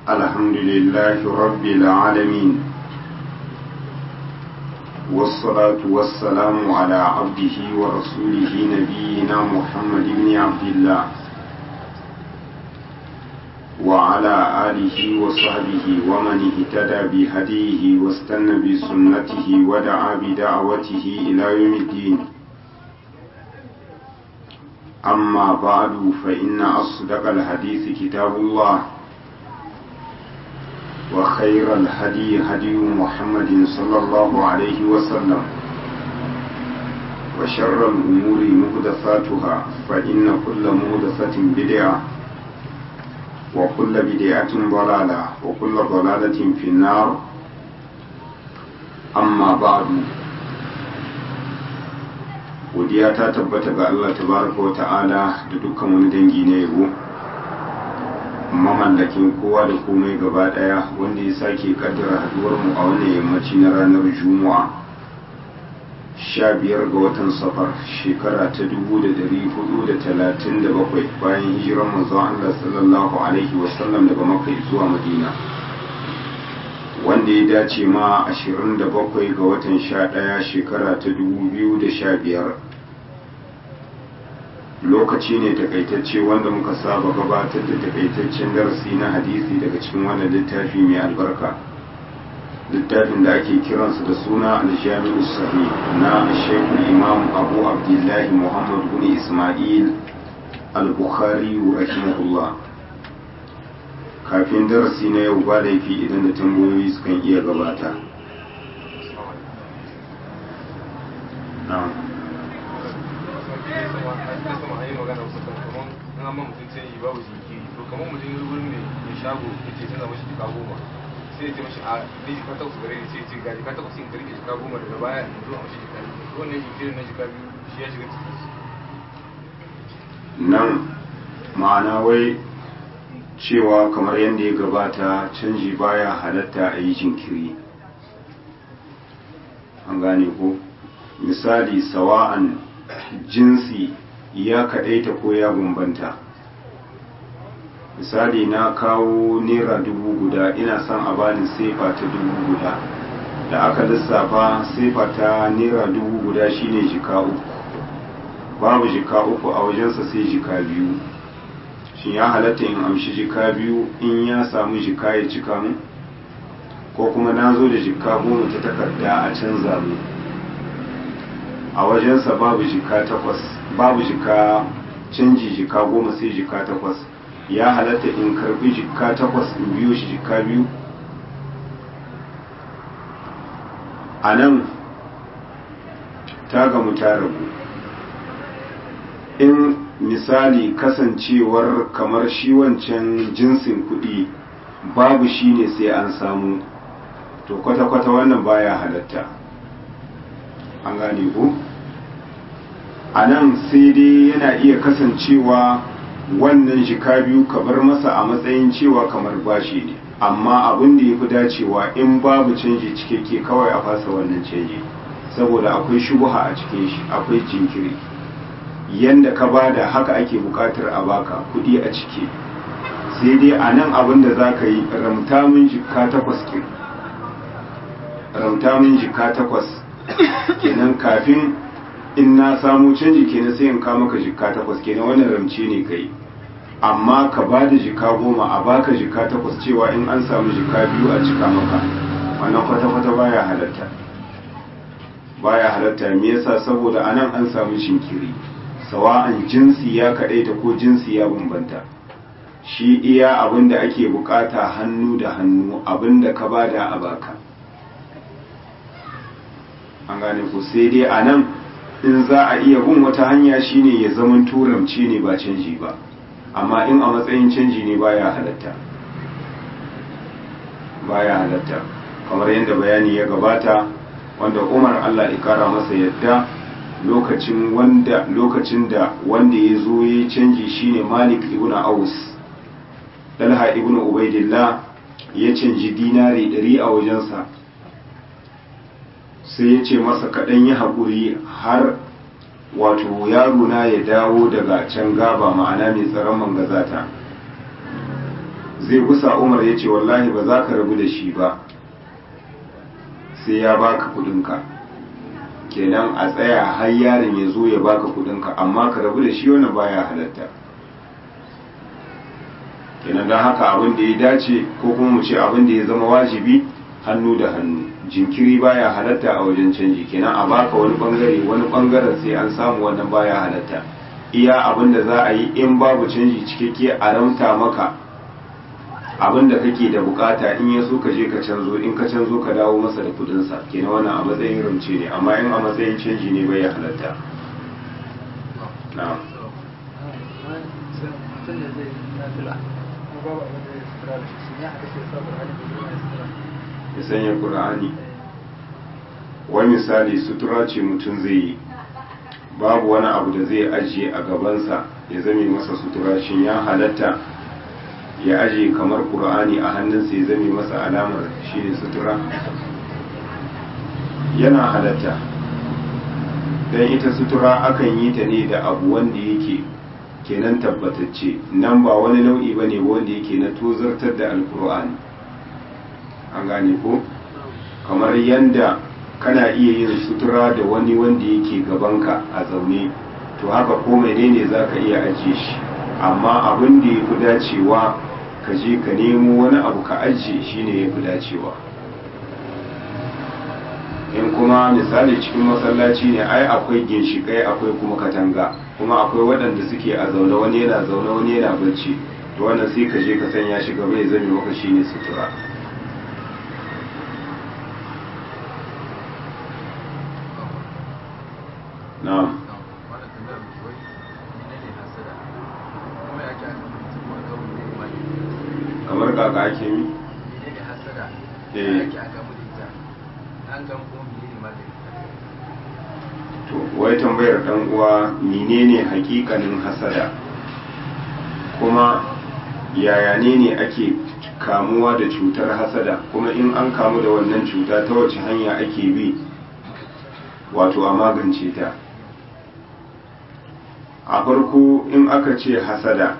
الحمد لله رب العالمين والصلاة والسلام على عبده ورسوله نبينا محمد بن عبد الله وعلى آله وصحبه ومن اهتدى بهديه واستنى بسنته ودعا بدعوته إلى يوم الدين أما بعد فإن أصدق الحديث كتاب الله وخير الهدي هدي محمد صلى الله عليه وسلم وشر الأمور مهدفاتها فإن كل مهدفة بدعة وكل بدعة ضلالة وكل ضلالة في النار أما بعد godiya ta tabbata ga Allah tabaraka wa ta'ala da dukkan wani dangi na yabo mamallakin kowa da komai gaba daya wanda ya sake kaddara haduwar mu a wannan yammaci na ranar juma'a sha biyar ga watan safar shekara ta dubu da dari hudu da talatin da bakwai bayan hijiran manzon Allah sallallahu alaihi wasallam daga makka zuwa madina wanda ya dace ma 27 ga watan 11 shekara ta 2015 lokaci ne takaitacce wanda muka saba gabatar da takaitaccen darasi na hadisi daga cikin wannan littafi mai albarka littafin da ake kiransa da suna aljami'u sahih na shekul imam abu abdullahi muhammad bin ismail al-bukhari rahimahullah kafin darasi na yau ba laifi idan da tambayoyi sukan iya gabata sai ya ce mashi a ne jika takwas gare ne sai ya ce ga jika takwas in karfe jika goma daga baya in zo a mashi jika biyu wannan jikirin na jika biyu shi ya shiga cikin nan ma'ana wai cewa kamar yadda ya gabata canji baya halatta a yi jinkiri an gane ko misali sawa'an jinsi ya kaɗaita ko ya bambanta misali na kawo naira dubu guda ina son a bani sefa ta dubu guda da aka lissafa sefa ta naira dubu guda shine jika uku babu jika uku a wajensa sai jika biyu shi ya halatta in amshi jika biyu in ya samu jika ya cika mu ko kuma na zo da jika goma ta takarda a canza mu a wajensa babu jika takwas babu jika canji jika goma sai jika takwas ya halatta in karbi jika takwas in biyo shi jika biyu a nan ta gamu ta rabu in misali kasancewar kamar shi wancan jinsin kuɗi babu shi ne sai an samu to kwata-kwata wannan baya halatta an gane ku a nan sai dai yana iya kasancewa wannan jika biyu ka bar masa a matsayin cewa kamar bashi ne amma abin da ya fi dacewa in babu canji cikakke kawai a fasa wannan canji saboda akwai shubuha a cikin shi akwai jinkiri yanda ka bada haka ake bukatar a baka kudi a ciki sai dai a nan abin da za ka yi ramta min jika takwas ke ramta min jika takwas kenan kafin in na samu canji kenan sai in ka maka jika takwas kenan wannan ramce ne ka yi amma ka ba da jika goma a baka jika takwas cewa in an samu jika biyu a cika maka wannan kwata-kwata baya halatta baya halatta me yasa saboda anan an samu shinkiri sawa'an jinsi ya kaɗaita ko jinsi ya bambanta shi iya abin da ake bukata hannu da hannu abin da ka bada a baka an gane ku sai dai a nan in za a iya bin wata hanya shine ya zaman turamci ne ba canji ba amma in a matsayin canji ne baya halatta baya halatta kamar yadda bayani ya gabata wanda umar allah ya kara masa yadda lokacin wanda lokacin da wanda ya zo ya canji shine Malik ibn Aus Dalha ibn Ubaidillah ya canji dinari ɗari a wajensa sai ya ce masa kaɗan yi haƙuri har wato yaro na ya dawo daga can gaba ma'ana mai tsaron mangazata zai gusa umar ya ce wallahi ba za ka rabu da shi ba sai ya baka kudinka kenan a tsaya har yaron ya zo ya baka kudinka amma ka rabu da shi wannan baya halatta kenan don haka abin da ya dace ko kuma mu ce abin da ya zama wajibi hannu da hannu jinkiri baya halatta a wajen canji kenan a baka wani bangare wani bangaren sai an samu wannan baya halatta iya abin da za a yi in babu canji cikakke a ramta maka abin da kake da bukata in ya so ka je ka canzo in ka canzo ka dawo masa da kudinsa kenan wannan a matsayin ramce ne amma in a matsayin canji ne bai halatta na'am mutum da zai nafila kuma babu abin da ya sutura da shi sun yi haka sai sa Qur'ani da zuwa ya sutura ya sanya qur'ani wani misali sutura ce mutum zai yi babu wani abu da zai ajiye a gabansa ya zame masa sutura shin ya halatta ya ajiye kamar qur'ani a hannunsa ya zame masa alamar shi ne sutura yana halatta don ita sutura akan yi ta ne da abu wanda yake kenan tabbatacce nan ba wani nau'i ba ne wanda yake na tozartar da alkur'ani an gane ko kamar yanda kana iya yin sutura da wani wanda yake gabanka a zaune to haka ko menene za ka iya ajiye shi amma abin da ya fi dacewa ka je ka nemo wani abu ka ajiye shi ne ya fi dacewa in kuma misali cikin masallaci ne ai akwai ginshikai akwai kuma katanga kuma akwai waɗanda suke a zaune wani yana zaune wani yana bacci to wannan sai ka je ka sanya shi gaba ya zame maka shine sutura na'am wannan tambayar wai menene hasada kuma ya ke aka mutum ma kawai ne ma kamar kaka ake mi menene hasada Eh. ya ke aka mutum ita an gama kuma menene ma da ita to wai tambayar dan uwa menene hakikanin hasada kuma yaya ne ne ake kamuwa da cutar hasada kuma in an kamu da wannan cuta ta wace hanya ake bi wato a magance ta a farko in aka ce hasada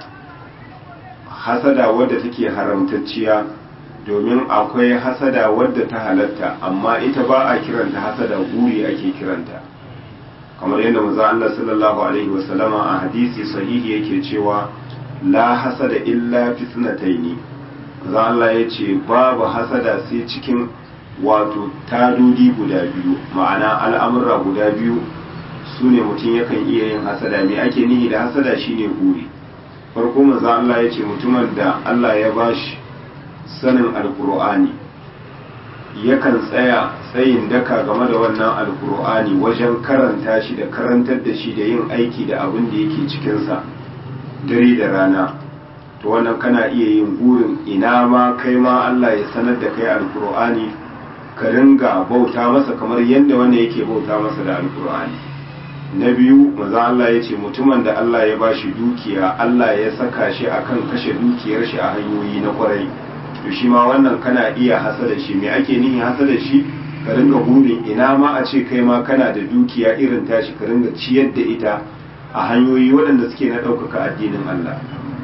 hasada wadda take haramtacciya domin akwai hasada wadda ta halatta amma ita ba a kiranta hasada guri ake kiranta kamar yadda manzo Allah sallallahu alaihi wasallama a hadisi sahihi yake cewa la hasada illa fitnataini manzo Allah ya ce babu hasada sai cikin wato tadodi guda biyu ma'ana al'amura guda biyu su ne mutum yakan iya yin hasada me ake nihi da hasada shine guri farko manzo Allah ya ce mutumin da Allah ya bashi sanin alkur'ani yakan tsaya tsayin daka game da wannan alkur'ani wajen karanta shi da karantar da shi da yin aiki da abin da yake cikinsa dare da rana to wannan kana iya yin burin ina ma kai ma Allah ya sanar da kai alkur'ani ka ringa bauta masa kamar yadda wanda yake bauta masa da alkur'ani na biyu maza Allah ya ce mutumin da Allah ya bashi dukiya Allah ya saka shi akan kashe dukiyar shi a hanyoyi na kwarai to shi ma wannan kana iya hasada shi me ake nihin hasada shi ka ringa burin ina ma a ce kai ma kana da dukiya irin tashi ka ringa ciyar da ita a hanyoyi waɗanda suke na ɗaukaka addinin Allah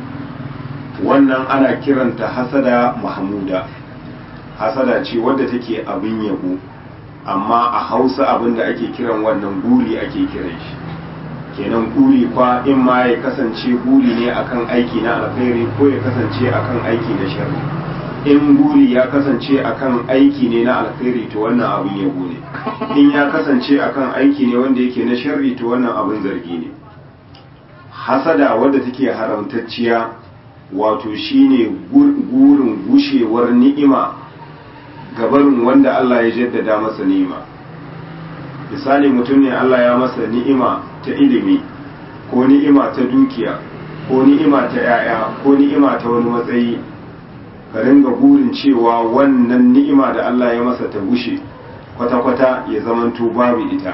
wannan ana kiranta hasada mahmuda hasada ce wadda take abin yabo amma a hausa abin da ake kiran wannan guri ake kiran shi kenan guri kwa in ma ya kasance guri ne akan aiki na alkhairi ko ya kasance akan aiki na sharri in guri ya kasance akan aiki ne na alkhairi to wannan abin yabo ne in ya kasance akan aiki ne wanda yake na sharri to wannan abin zargi ne hasada wadda take haramtacciya wato shine gurin gushewar ni'ima gabarin wanda Allah ya jaddada masa ni'ima misali mutum ne Allah ya masa ni'ima ta ilimi ko ni'ima ta dukiya ko ni'ima ta 'ya'ya ko ni'ima ta wani matsayi ka ringa burin cewa wannan ni'ima da Allah ya masa ta gushe kwata-kwata ya zamanto babu ita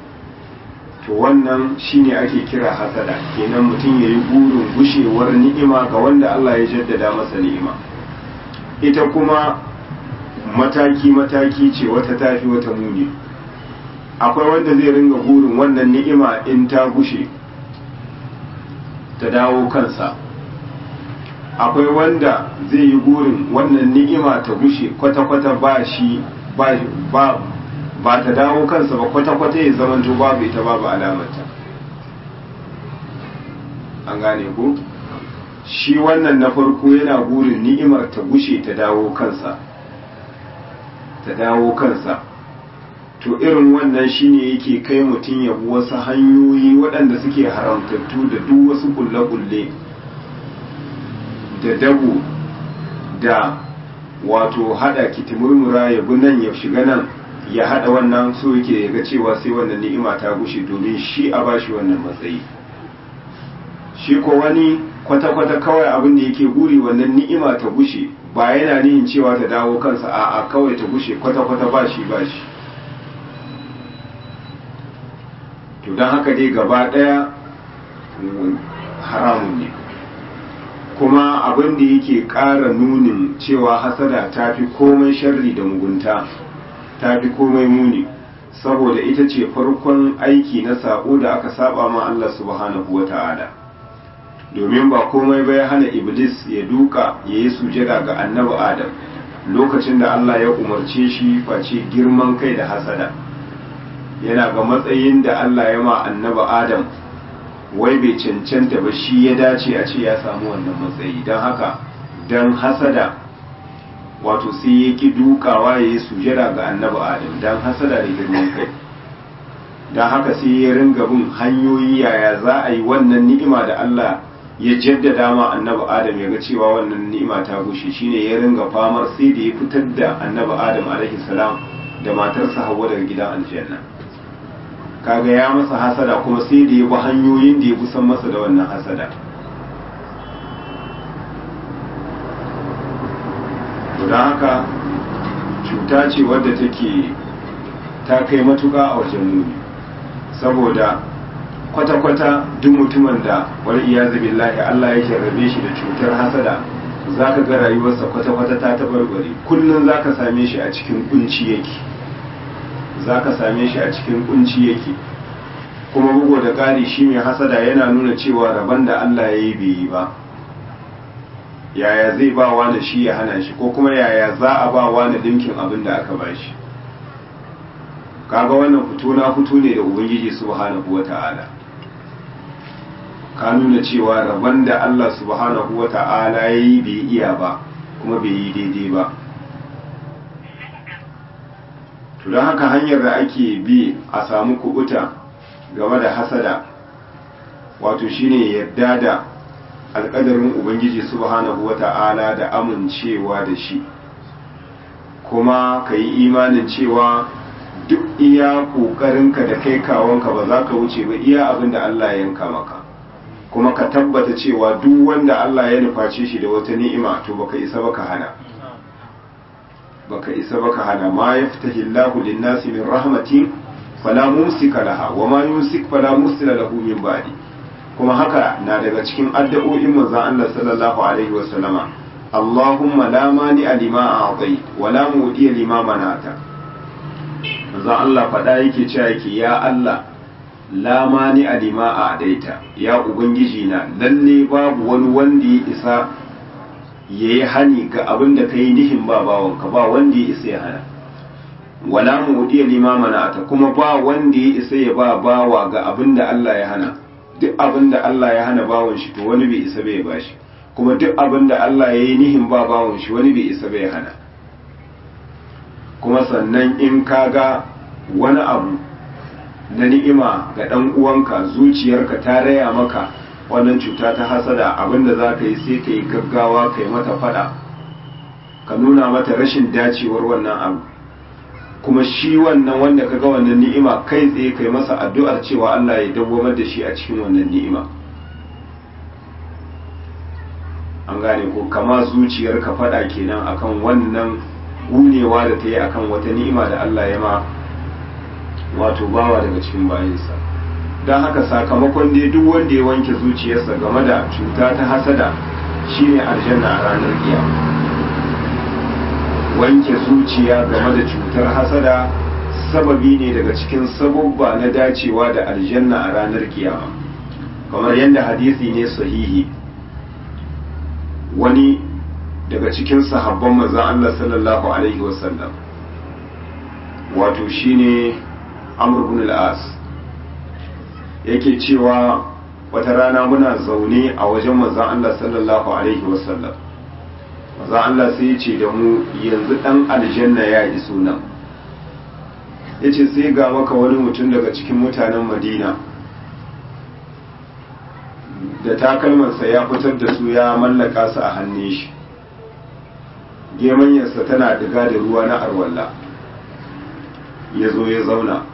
to wannan shine ake kira hasada kenan mutum ya yi burin gushewar ni'ima ga wanda Allah ya jaddada masa ni'ima ita kuma mataki-mataki ce wata tafi wata muni akwai wanda zai ringa burin wannan ni'ima in ta gushe ta dawo kansa akwai wanda zai yi burin wannan ni'ima ta gushe kwata-kwata ba shi ba ba ta dawo kansa ba kwata-kwata ya zama to babu ita babu alamarta an gane ku shi wannan na farko yana burin ni'imar ta gushe ta dawo kansa ta dawo kansa to irin wannan shine yake kai mutum ya bi wasu hanyoyi waɗanda suke haramtattu da duk wasu kulle-kulle da dabo da wato hada kitimurmura ya bi nan ya shiga nan ya hada wannan so yake ga cewa sai wannan ni'ima ta gushe domin shi a bashi wannan matsayi shi ko wani kwata-kwata kawai abin da yake guri wannan ni'ima ta gushe ba yana nihin cewa ta dawo kansa a a kawai ta gushe kwata-kwata ba shi ba shi to don haka dai gaba daya haramun ne kuma abin da yake ƙara nunin cewa hasada ta fi komai sharri da mugunta ta fi komai muni saboda ita ce farkon aiki na sako da aka saba ma Allah subhanahu wa ta'ala domin ba komai ba ya hana iblis ya duka ya yi sujada ga annabi adam lokacin da Allah ya umarce shi face girman kai da hasada yana ga matsayin da Allah ya ma annabi adam wai bai cancanta ba shi ya dace a ce ya samu wannan matsayi don haka don hasada wato sai ya ki dukawa ya yi sujada ga annabi adam don hasada da girman kai don haka sai ya ringa bin hanyoyi yaya za a yi wannan ni'ima da Allah ya jaddada ma annabi adam ya ga cewa wannan ni'ima ta gushe shine ya ringa famar sai da ya fitar da annabi adam alaihi salam da matarsa hawa daga gidan aljanna kaga ya masa hasada kuma sai da ya bi hanyoyin da ya kusan masa da wannan hasada to don haka cuta ce wadda take ta kai matuka a wajen muni saboda kwata-kwata duk mutumin da wani iya billahi Allah ya jarrabe shi da cutar hasada za ka ga rayuwarsa kwata-kwata ta tabarbare kullum za ka same shi a cikin kunci yake za ka same shi a cikin kunci yake kuma bugu da ƙari shi mai hasada yana nuna cewa rabon da Allah ya yi bai yi ba yaya zai ba wani shi ya hana shi ko kuma yaya za a ba wani dinkin abin da aka ba shi kaga wannan fito na fito ne da ubangiji subhanahu wata'ala ka nuna cewa rabon da Allah subhanahu wata'ala ya yi bai iya ba kuma bai yi daidai ba to don haka hanyar da ake bi a samu kubuta game da hasada wato shine yadda da alƙadarin ubangiji subhanahu wata'ala da amincewa da shi kuma ka yi imanin cewa duk iya ƙoƙarinka da kai kawonka ba za ka wuce ba iya abin da Allah ya yanka maka kuma ka tabbata cewa duk wanda Allah ya nuface shi da wata ni'ima to baka isa baka hana baka isa baka hana ma yaftahi Allahu lin-nasi min rahmatin fala mumsika laha wa ma yumsik fala mursila lahu min ba'di kuma haka na daga cikin addu'o'in manzon Allah sallallahu alaihi wa sallama Allahumma la mani lima a'tai wa la mu'ti lima manata manzon Allah fada yake cewa yake ya Allah la mani lima a'daita ya ubangiji na lalle babu wani wanda ya isa ya yi hani ga abin da ka yi nihin ba bawanka ba wanda ya isa ya hana wala mu wudiya limamana ta kuma ba wanda ya isa ya ba bawa ga abin da Allah ya hana duk abin da Allah ya hana bawan shi to wani bai isa bai ba shi kuma duk abin da Allah ya yi nihin ba bawan shi wani bai isa bai hana kuma sannan in ka ga wani abu na ni'ima ga ɗan uwanka zuciyarka ta raya maka wannan cuta ta hasada abinda za ka yi sai ka yi gaggawa ka yi mata fada ka nuna mata rashin dacewar wannan abu kuma shi wannan wanda ka ga wannan ni'ima kai tsaye kai masa addu'ar cewa Allah ya dawwamar da shi a cikin wannan ni'ima an gane ko kama zuciyar ka fada kenan akan wannan gunewa da ta yi akan wata ni'ima da Allah ya ma wato bawa daga cikin bayansa don haka sakamakon dai duk wanda ya wanke zuciyarsa game da cuta ta hasada shine aljanna a ranar kiyama wanke zuciya game da cutar hasada sababi ne daga cikin sababba na dacewa da aljanna a ranar kiyama kamar yadda hadisi ne sahihi wani daga cikin sahabban manzon Allah sallallahu alaihi wasallam wato shine Amr ibn al-As yake cewa wata rana muna zaune a wajen manzon Allah sallallahu alaihi wasallam manzon Allah sai ya ce da mu yanzu dan aljanna ya iso nan yace sai ga maka wani mutum daga cikin mutanen Madina da takalmansa ya fitar da su ya mallaka su a hannun shi gemanyarsa tana diga da ruwa na arwalla ya zo ya zauna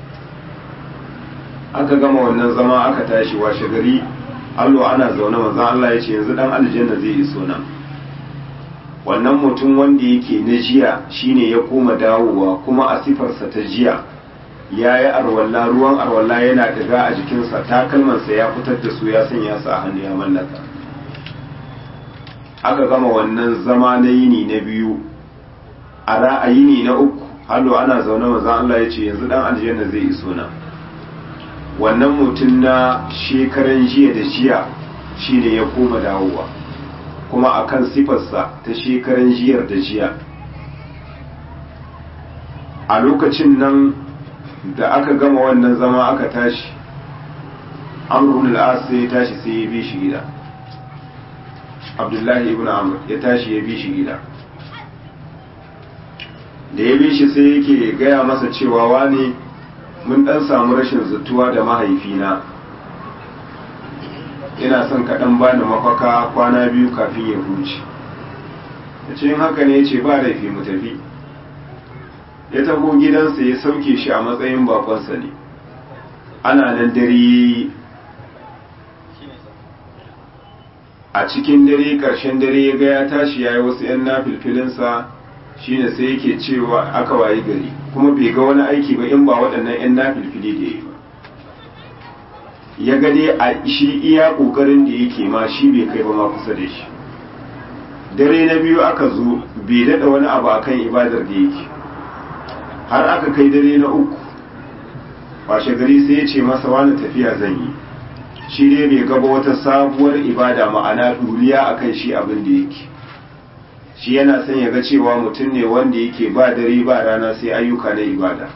aka gama wannan zama aka tashi washe gari allo ana zaune manzan Allah ya ce yanzu dan aljanna zai iso nan wannan mutum wanda yake na jiya shine ya koma dawowa kuma a sifarsa ta jiya ya yi arwalla ruwan arwalla yana diga a jikinsa takalmansa ya fitar da su ya sanya su a hannu ya mallaka aka gama wannan zama na yini na biyu a ra'ayini na uku hallo ana zaune maza Allah ya ce yanzu dan aljanna zai iso nan wannan mutum na shekaran jiya da jiya shine ya koma dawowa kuma akan sifarsa ta shekaran jiyar da jiya a lokacin nan da aka gama wannan zama aka tashi amrun al'as sai ya tashi sai ya bi shi gida abdullahi ibn amr ya tashi ya bi shi gida da ya bi shi sai yake gaya masa cewa wani mun dan samu rashin zutuwa da mahaifina ina son kaɗan bani mafaka kwana biyu kafin ya huce ya ce yin haka ne ya ce ba laifi mu tafi ya taho gidansa ya sauke shi a matsayin bakonsa ne ana nan dare a cikin dare ƙarshen dare ya ga ya tashi ya yi wasu 'yan nafilfilinsa shine sai yake cewa aka wayi gari kuma bai ga wani aiki ba in ba waɗannan 'yan nafilfili da ya yi ba ya ga dai a shi iya ƙoƙarin da yake ma shi bai kai ba ma kusa da shi dare na biyu aka zo bai daɗa wani abu akan ibadar da yake har aka kai dare na uku washe gari sai ya ce masa wani tafiya zan yi shi dai bai gaba wata sabuwar ibada ma'ana duniya akan shi abin da yake shi yana son ya ga cewa mutum ne wanda yake ba dare ba rana sai ayyuka na ibada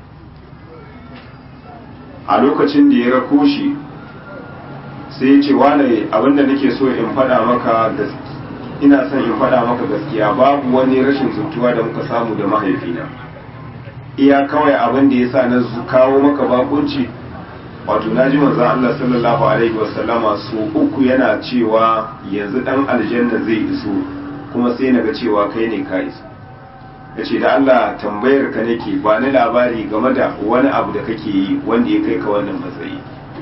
a lokacin da ya rako shi sai ya ce wane abinda nake so in faɗa maka ina son in faɗa maka gaskiya babu wani rashin zutuwa da muka samu da mahaifina iya kawai abin da ya sa na kawo maka bakunci wato na ji manzan Allah sallallahu alaihi wasallama so uku yana cewa yanzu dan aljanna zai iso kuma sai naga cewa kai ne ka iso ya ce da Allah tambayar ka nake ba ni labari game da wani abu da kake yi wanda ya kai ka wannan matsayi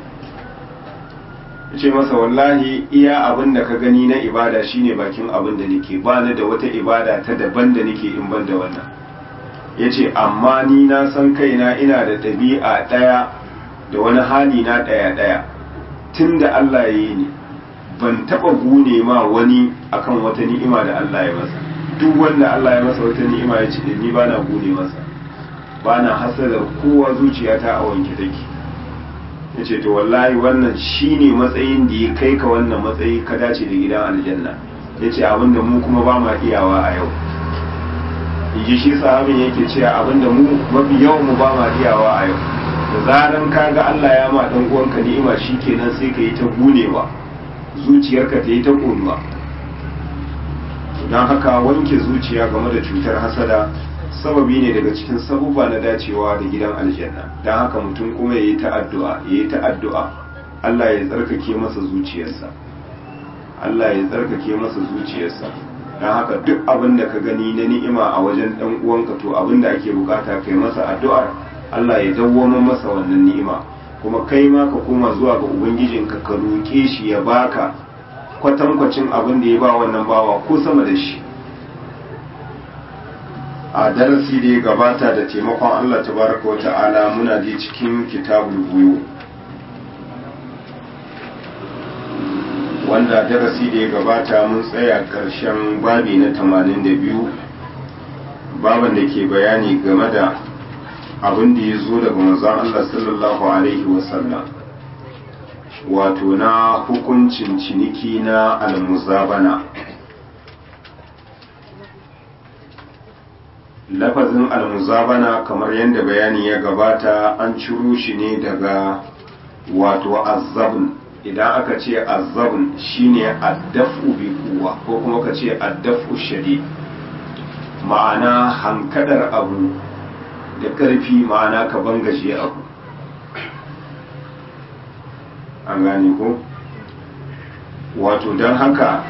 ya ce masa wallahi iya abin da ka gani na ibada shine bakin abin da nake ba ni da wata ibada ta daban da nake in ban da wannan ya ce amma ni na san kaina ina da ɗabi'a ɗaya da wani hali na ɗaya-ɗaya tun da Allah ya yi ni ban taɓa gune ma wani akan wata ni'ima da Allah ya masa duk wanda Allah ya masa wata ni'ima ya ce da ni bana gune masa bana hasadar kowa zuciyata a wanke take ya ce to wallahi wannan shine matsayin da ya kai ka wannan matsayi ka dace da gidan aljanna ya ce abinda mu kuma ba ma iyawa a yau ji shi sahabin yake cewa abinda mu mafi yawan mu ba ma iyawa a yau da zaran ka ga Allah ya ma dan uwanka ni'ima shikenan sai ka yi ta gunewa zuciyarka ta yi ta konuwa don haka wanke zuciya game da cutar hasada sababi ne daga cikin sabubba na dacewa da gidan aljanna don haka mutum kuma ya yi ta addu'a ya yi ta addu'a Allah ya tsarkake masa zuciyarsa Allah ya tsarkake masa zuciyarsa don haka duk abin da ka gani na ni'ima a wajen dan uwanka to abin da ake bukata kai masa addu'ar Allah ya dawwama masa wannan ni'ima kuma kai ma ka koma zuwa ga ubangijinka ka roƙe shi ya baka kwatankwacin abin da ya ba wannan bawa ko sama da shi a darasi da ya gabata da taimakon Allah tabaraka wa ta'ala muna ji cikin kitabul buyu wanda darasi da ya gabata mun tsaya ƙarshen babi na 82 baban da ke bayani game da abin da ya zo daga manzon Allah sallallahu alaihi wasallam wato na hukuncin ciniki na almuzabana lafazin almuzabana kamar yadda bayani ya gabata an ciro shi ne daga wato azzabun idan aka ce azzabun shine addafu bi kuwa ko kuma ka ce addafu shadid ma'ana hankadar abu da ƙarfi ma'ana ka bangaje abu an gane ko wato don haka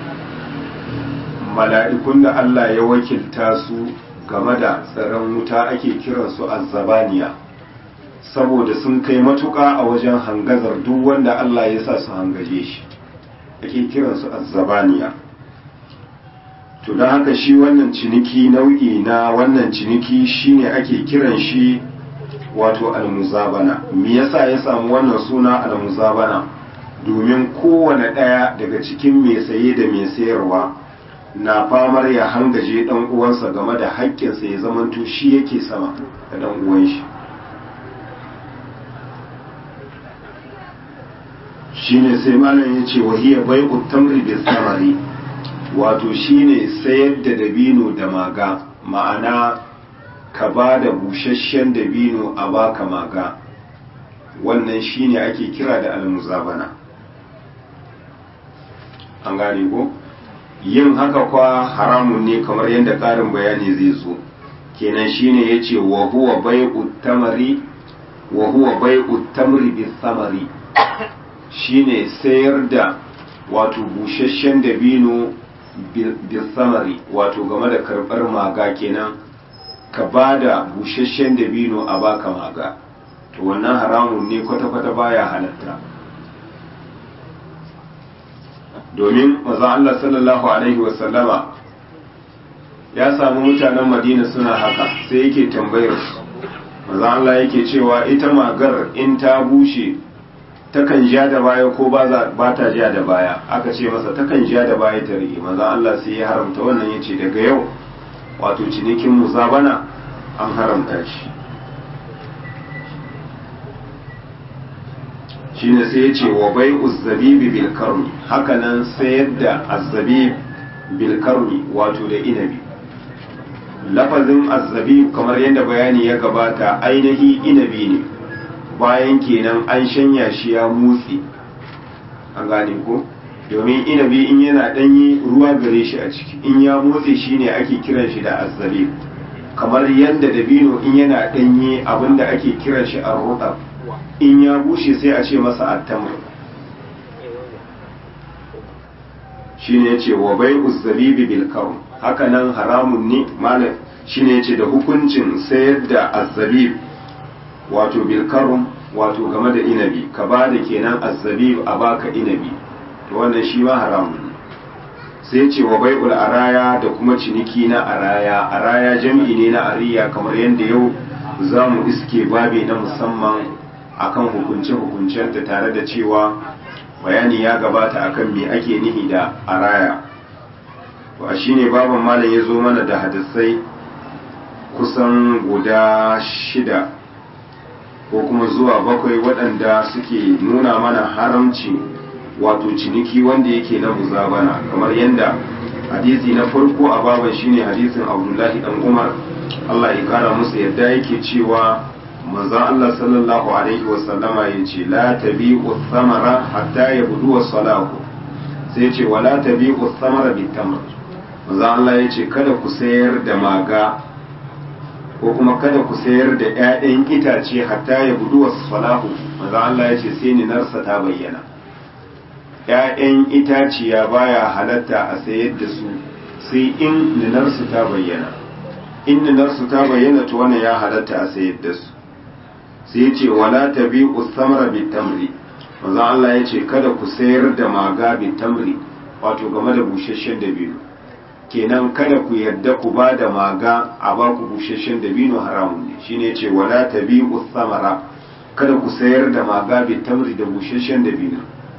mala'ikun da Allah ya wakilta su game da tsaron wuta ake kiransu azzabaniya saboda sun kai matuƙa a wajen hangazar duk wanda Allah ya sa su hangaje shi ake kiransu azzabaniya to don haka shi wannan ciniki nau'i na wannan ciniki shine ake kiran shi wato almuzabana me yasa ya samu wannan suna almuzabana domin kowane ɗaya daga cikin mai saye da mai sayarwa na famar ya hangaje ɗan uwansa game da haƙƙinsa ya zamanto shi yake sama da ɗan uwan shi shine sai malam ya ce wahiya bai tamri bi samari wato shine sayar da dabino da maga ma'ana ka ba da busasshen dabino a baka maga wannan shine ake kira da almuzabana an gane ko yin haka kwa haramun ne kamar yadda ƙarin bayani zai zo kenan shine yace wa huwa bai'u tamari wa huwa bai'u tamri bis samari shine sayar da wato busasshen dabino bil samari wato game da karbar maga kenan ka ba da busasshen dabino a baka maga to wannan haramun ne kwata-kwata baya halatta domin maza Allah sallallahu alaihi wasallama ya samu mutanen madina suna haka sai yake tambayar su maza Allah yake cewa ita magar in ta bushe takan ja da baya ko ba ta ja da baya aka ce masa takan ja da baya ta rike maza Allah sai ya haramta wannan ya ce daga yau wato cinikin musabana an haramta shi shine sai ya ce wa bai uzzabibi bil karni hakanan sayar da azzabib bil karni wato da inabi lafazin azzabib kamar yadda bayani ya gabata ainihi inabi ne bayan kenan an shanya shi ya motsi an gane ko domin inabi in yana ɗanye ruwa gare shi a ciki in ya motsi shine ake kiran shi da azzabib kamar yadda dabino in yana ɗanye abinda ake kiran shi a in ya bushe sai a ce masa attamar shi ne ce wa bai uzzabibi bil karum haka nan haramun ne malam shi ne ce da hukuncin sayar da azzabib wato bil karum wato game da inabi ka ba da kenan azzabib a baka inabi to wannan shi ma haramun ne sai ce wa bai araya da kuma ciniki na araya araya jam'i ne na ariya kamar yadda yau za mu iske babi na musamman akan hukunce-hukuncenta tare da cewa bayani ya gabata akan me ake nihi da araya to a shine baban malam ya zo mana da hadisai kusan guda shida ko kuma zuwa bakwai waɗanda suke nuna mana haramci wato ciniki wanda yake na muzabana kamar yadda hadisi na farko a baban shine hadisin abdullahi dan umar allah ya kara musu yadda yake cewa manzon Allah sallallahu alaihi wasallama ya ce la tabi'u thamara hatta yabdu salahu sai ce wala tabi'u thamara bitamr manzon Allah ya ce kada ku sayar da maga ko kuma kada ku sayar da ƴaƴan itace hatta yabdu salahu manzon Allah ya ce sai ninarsa ta bayyana ƴaƴan itaciya baya halatta a sayar da su sai in ninarsu ta bayyana in ninarsu ta bayyana to wannan ya halatta a sayar da su sai ce wala tabi usamra bitamri manzo Allah ya ce kada ku sayar da maga bitamri wato game da busasshen dabino kenan kada ku yarda ku ba da maga a ba ku busasshen dabino haramun ne shine ya ce wala tabi usamra kada ku sayar da maga bitamri da busasshen dabino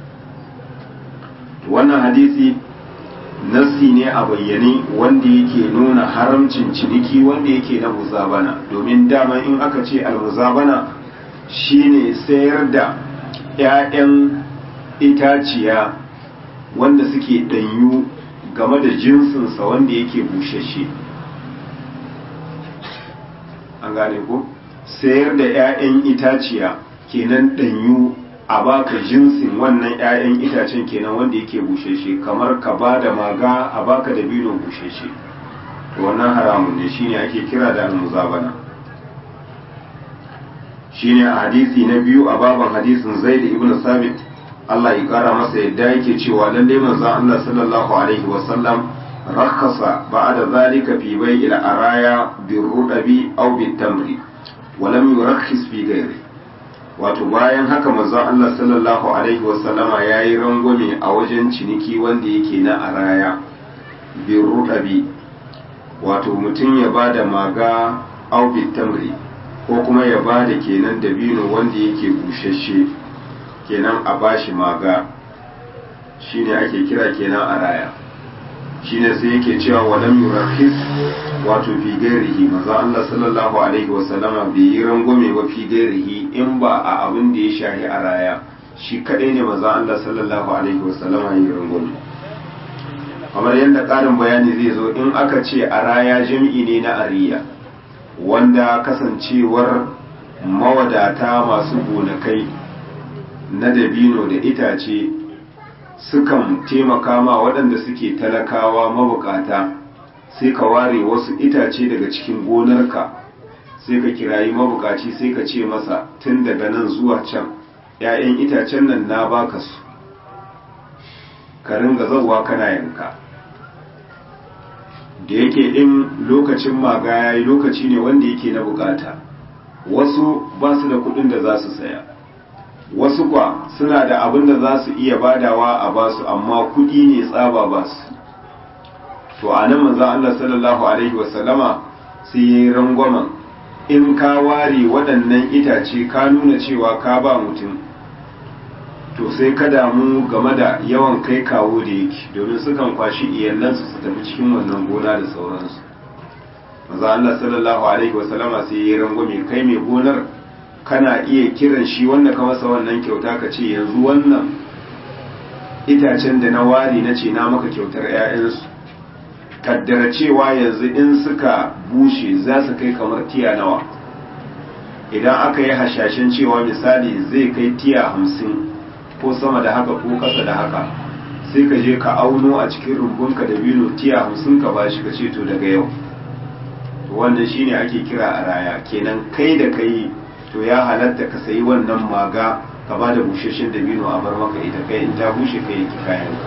wannan hadisi nassi ne a bayyane wanda yake nuna haramcin ciniki wanda yake na muzabana domin dama in aka ce almuzabana shine sayar da 'ya'yan itaciya wanda suke ɗanyu game da jinsinsa wanda yake bushashe an gane ko sayar da 'ya'yan itaciya kenan ɗanyu a baka jinsin wannan 'ya'yan itacen kenan wanda yake busheshe kamar ka ba da maga a baka da bino busheshe wannan haramun ne shine ake kira da almuzabana shine a hadisi na biyu a baban hadisin zaid ibn sabit Allah ya kara masa yadda yake cewa lalle manzon Allah sallallahu alaihi wasallam rakhasa ba'da zalika fi bai'il araya birrudabi aw bitamri wa lam yurakhis fi ghairi wato bayan haka manzon Allah sallallahu alaihi wasallama yayi rangwame a wajen ciniki wanda yake na araya birrudabi wato mutum ya bada maga aw bitamri ko kuma ya bada kenan dabino wanda yake bushashe kenan a bashi maga shine ake kira kenan a raya shine sai yake cewa walam yurakhis wato fi gairihi maza Allah sallallahu alaihi wasallama bai yi rangwame ba fi gairihi in ba a abin da ya shahi a raya shi kadai ne maza Allah sallallahu alaihi wasallama yi rangwame kamar yadda ƙarin bayani zai zo in aka ce a raya jami'i ne na ariya wanda kasancewar mawadata masu gonakai na dabino da itace sukan taimaka ma waɗanda suke talakawa mabukata sai ka ware wasu itace daga cikin gonarka sai ka kirayi mabukaci sai ka ce masa tun daga nan zuwa can ‘ya'yan itacen nan na baka su ka ringa zauwa kana yanka da yake in lokacin maga ya yi lokaci ne wanda yake na bukata wasu ba su da kuɗin da za su saya wasu kwa suna da abin da za su iya badawa a basu amma kudi ne tsaba basu to a nan manzan Allah sallallahu Alaihi wasallama sai ya yi rangwamen in ka ware waɗannan itace ka nuna cewa ka ba mutum to sai ka damu game da yawan kai kawo da yake domin sukan kwashi iyalansu su tafi cikin wannan gona da sauransu manzan Allah sallallahu Alaihi wasallama sai ya yi rangwame kai mai gonar kana iya kiran shi wanda ka masa wannan kyauta ka ce yanzu wannan itacen da na ware na ce na maka kyautar 'ya'yansu kaddara cewa yanzu in suka bushe za su kai kamar tiya nawa idan aka yi hashashen cewa misali zai kai tiya hamsin ko sama da haka ko kasa da haka sai ka je ka auno a cikin rumbunka da bino tiya hamsin ka bashi ka ce to daga yau wannan shine ake kira a raya kenan kai da kai to ya halatta ka sayi wannan maga ka ba da busheshen dabino a bar maka ita kai in ta bushe kai yake kayan ka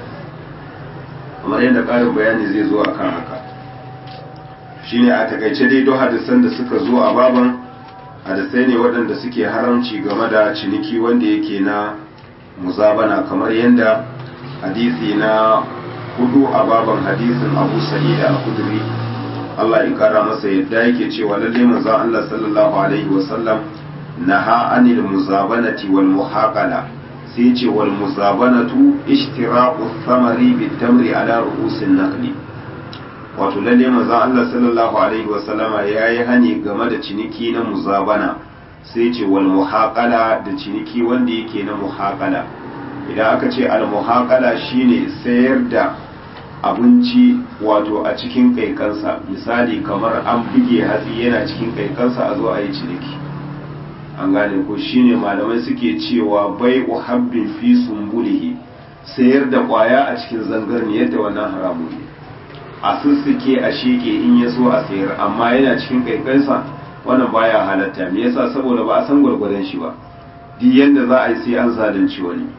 kamar yadda ƙarin bayani zai zo a kan haka shine a takaice dai don hadisan da suka zo a baban hadisai ne waɗanda suke haramci game da ciniki wanda yake na muzabana kamar yadda hadisi na hudu a baban hadisin abu sa'id al-khudri Allah ya kara masa yadda yake cewa lalle manzon Allah sallallahu alaihi wa sallam naha anil muzabanati wal muhaqala sai ce wal muzabanatu ishtira'u thamari bit tamri ala ru'usin naqli wato lalle manzon Allah sallallahu alaihi wa sallama yayi hani game da ciniki na muzabana sai ce wal muhaqala da ciniki wanda yake na muhaqala idan aka ce al muhaqala shine sayar da abinci wato a cikin kaikansa misali kamar an buge hatsi yana cikin kaikansa a zo a yi ciniki an gane ko shine malamai suke cewa bai habbin fi sumbulihi sayar da kwaya a cikin zangarniyar da wannan haramu ne a sussuke a sheke in ya so a sayar amma yana cikin kaikansa wannan baya halatta me yasa saboda ba a san gwargwadon shi ba duk yanda za a yi sai an zalunci wani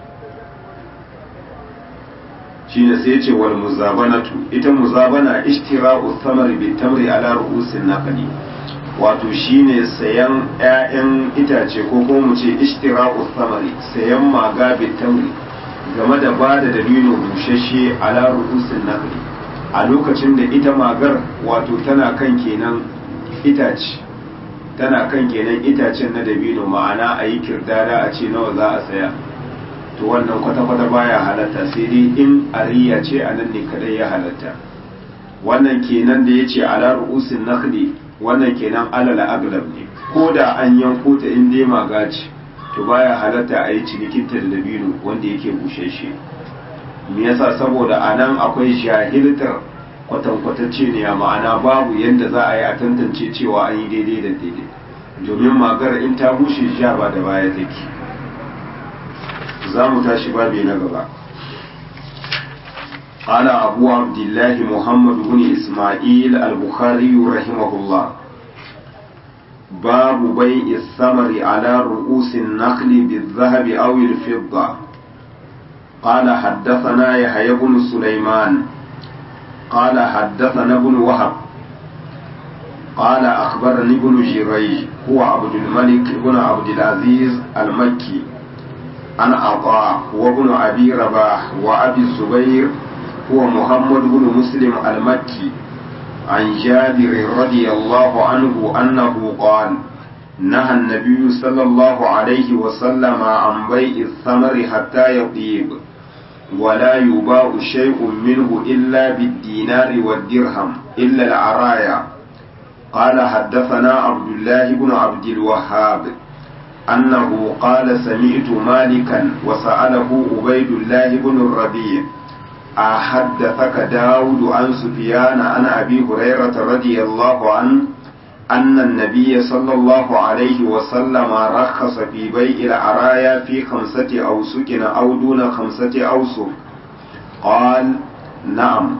shine sai ce wal muzabanatu ita muzabana ishtira'u thamari bi tamri ala ru'usin naqli wato shine sayan ƴaƴan itace ko kuma mu ce ishtira'u thamari sayan maga bi tamri game da bada dalilin bushashe ala ru'usin naqli a lokacin da ita magar wato tana kan kenan itace tana kan kenan itacen na dabino ma'ana a yi kirdada a ce nawa za a saya to wannan kwata-kwata baya halatta sai dai in ariya ce a nan ne kadai ya halatta wannan kenan da ya ce ala ru'usin nakhli wannan kenan alal aglab ne ko da an yanko ta in dai magaci to baya halatta a yi cinikinta da dabino wanda yake busheshe me yasa saboda a nan akwai jahiltar kwatankwatacce ne a ma'ana babu yadda za a yi a tantance cewa an yi daidai da daidai domin magar in ta bushe sha ba da baya take za mu tashi babi na gaba قال أبو عبد الله محمد بن إسماعيل البخاري رحمه الله باب بيع الثمر على رؤوس النخل بالذهب أو الفضة قال حدثنا يحيى بن سليمان قال حدثنا ابن وهب قال أخبرني ابن جريج هو عبد الملك بن عبد العزيز المكي عن عطاء وابن أبي رباح وأبي الزبير هو محمد بن مسلم المكي عن جابر رضي الله عنه أنه قال نهى النبي صلى الله عليه وسلم عن بيع الثمر حتى يطيب ولا يباع شيء منه إلا بالدينار والدرهم إلا العرايا قال حدثنا عبد الله بن عبد الوهاب أنه قال سمعت مالكا وسأله عبيد الله بن الربيع أحدثك داود عن سفيان عن أبي هريرة رضي الله عنه أن النبي صلى الله عليه وسلم رخص في بيع العرايا في خمسة أوسك أو دون خمسة أوسك قال نعم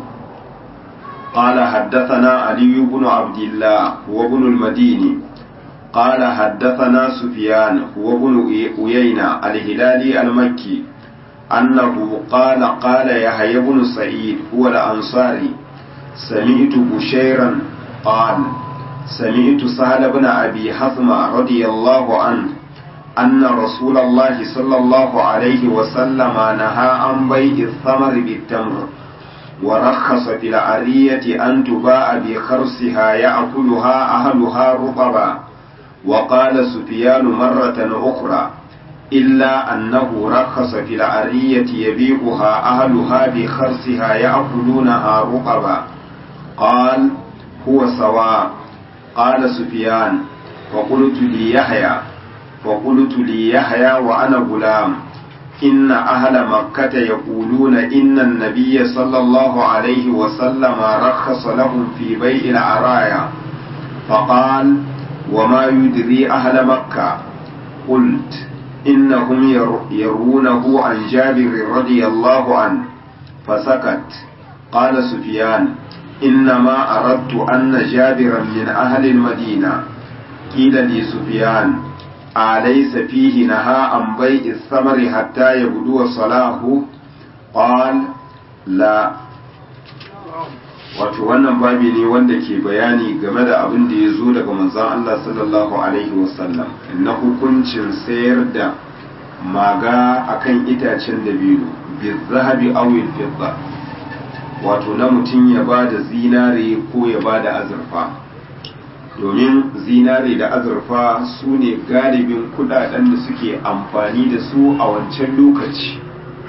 قال حدثنا علي بن عبد الله وابن المديني قال حدثنا سفيان هو ابن أيينة الهلالي المكي أنه قال قال يحيى بن سعيد هو الأنصاري سمعت بشيرا قال سمعت سهل بن أبي حثمة رضي الله عنه أن رسول الله صلى الله عليه وسلم نهى عن بيع الثمر بالتمر ورخص في العرية أن تباع بخرسها يأكلها أهلها رطبا وقال سفيان مرة أخرى إلا أنه رخص في العرية يبيعها أهلها بخرسها يأكلونها رطبا قال هو سواء قال سفيان فقلت لي يحيى فقلت لي يحيى وأنا غلام إن أهل مكة يقولون إن النبي صلى الله عليه وسلم رخص لهم في بيع العرايا فقال وما يدري أهل مكة قلت إنهم يرونه عن جابر رضي الله عنه فسكت قال سفيان إنما أردت أن جابرا من أهل المدينة قيل لي سفيان أليس فيه نهى عن بيع الثمر حتى يبدو صلاحه قال لا wato wannan babi ne wanda ke bayani game da abin da ya zo daga manzon Allah sallallahu alaihi wasallam na hukuncin sayar da maga akan itacen dabino bi zahabi aw fidda wato na mutum ya ba da zinare ko ya ba da azurfa domin zinare da azurfa su ne galibin kudaden da suke amfani da su a wancan lokaci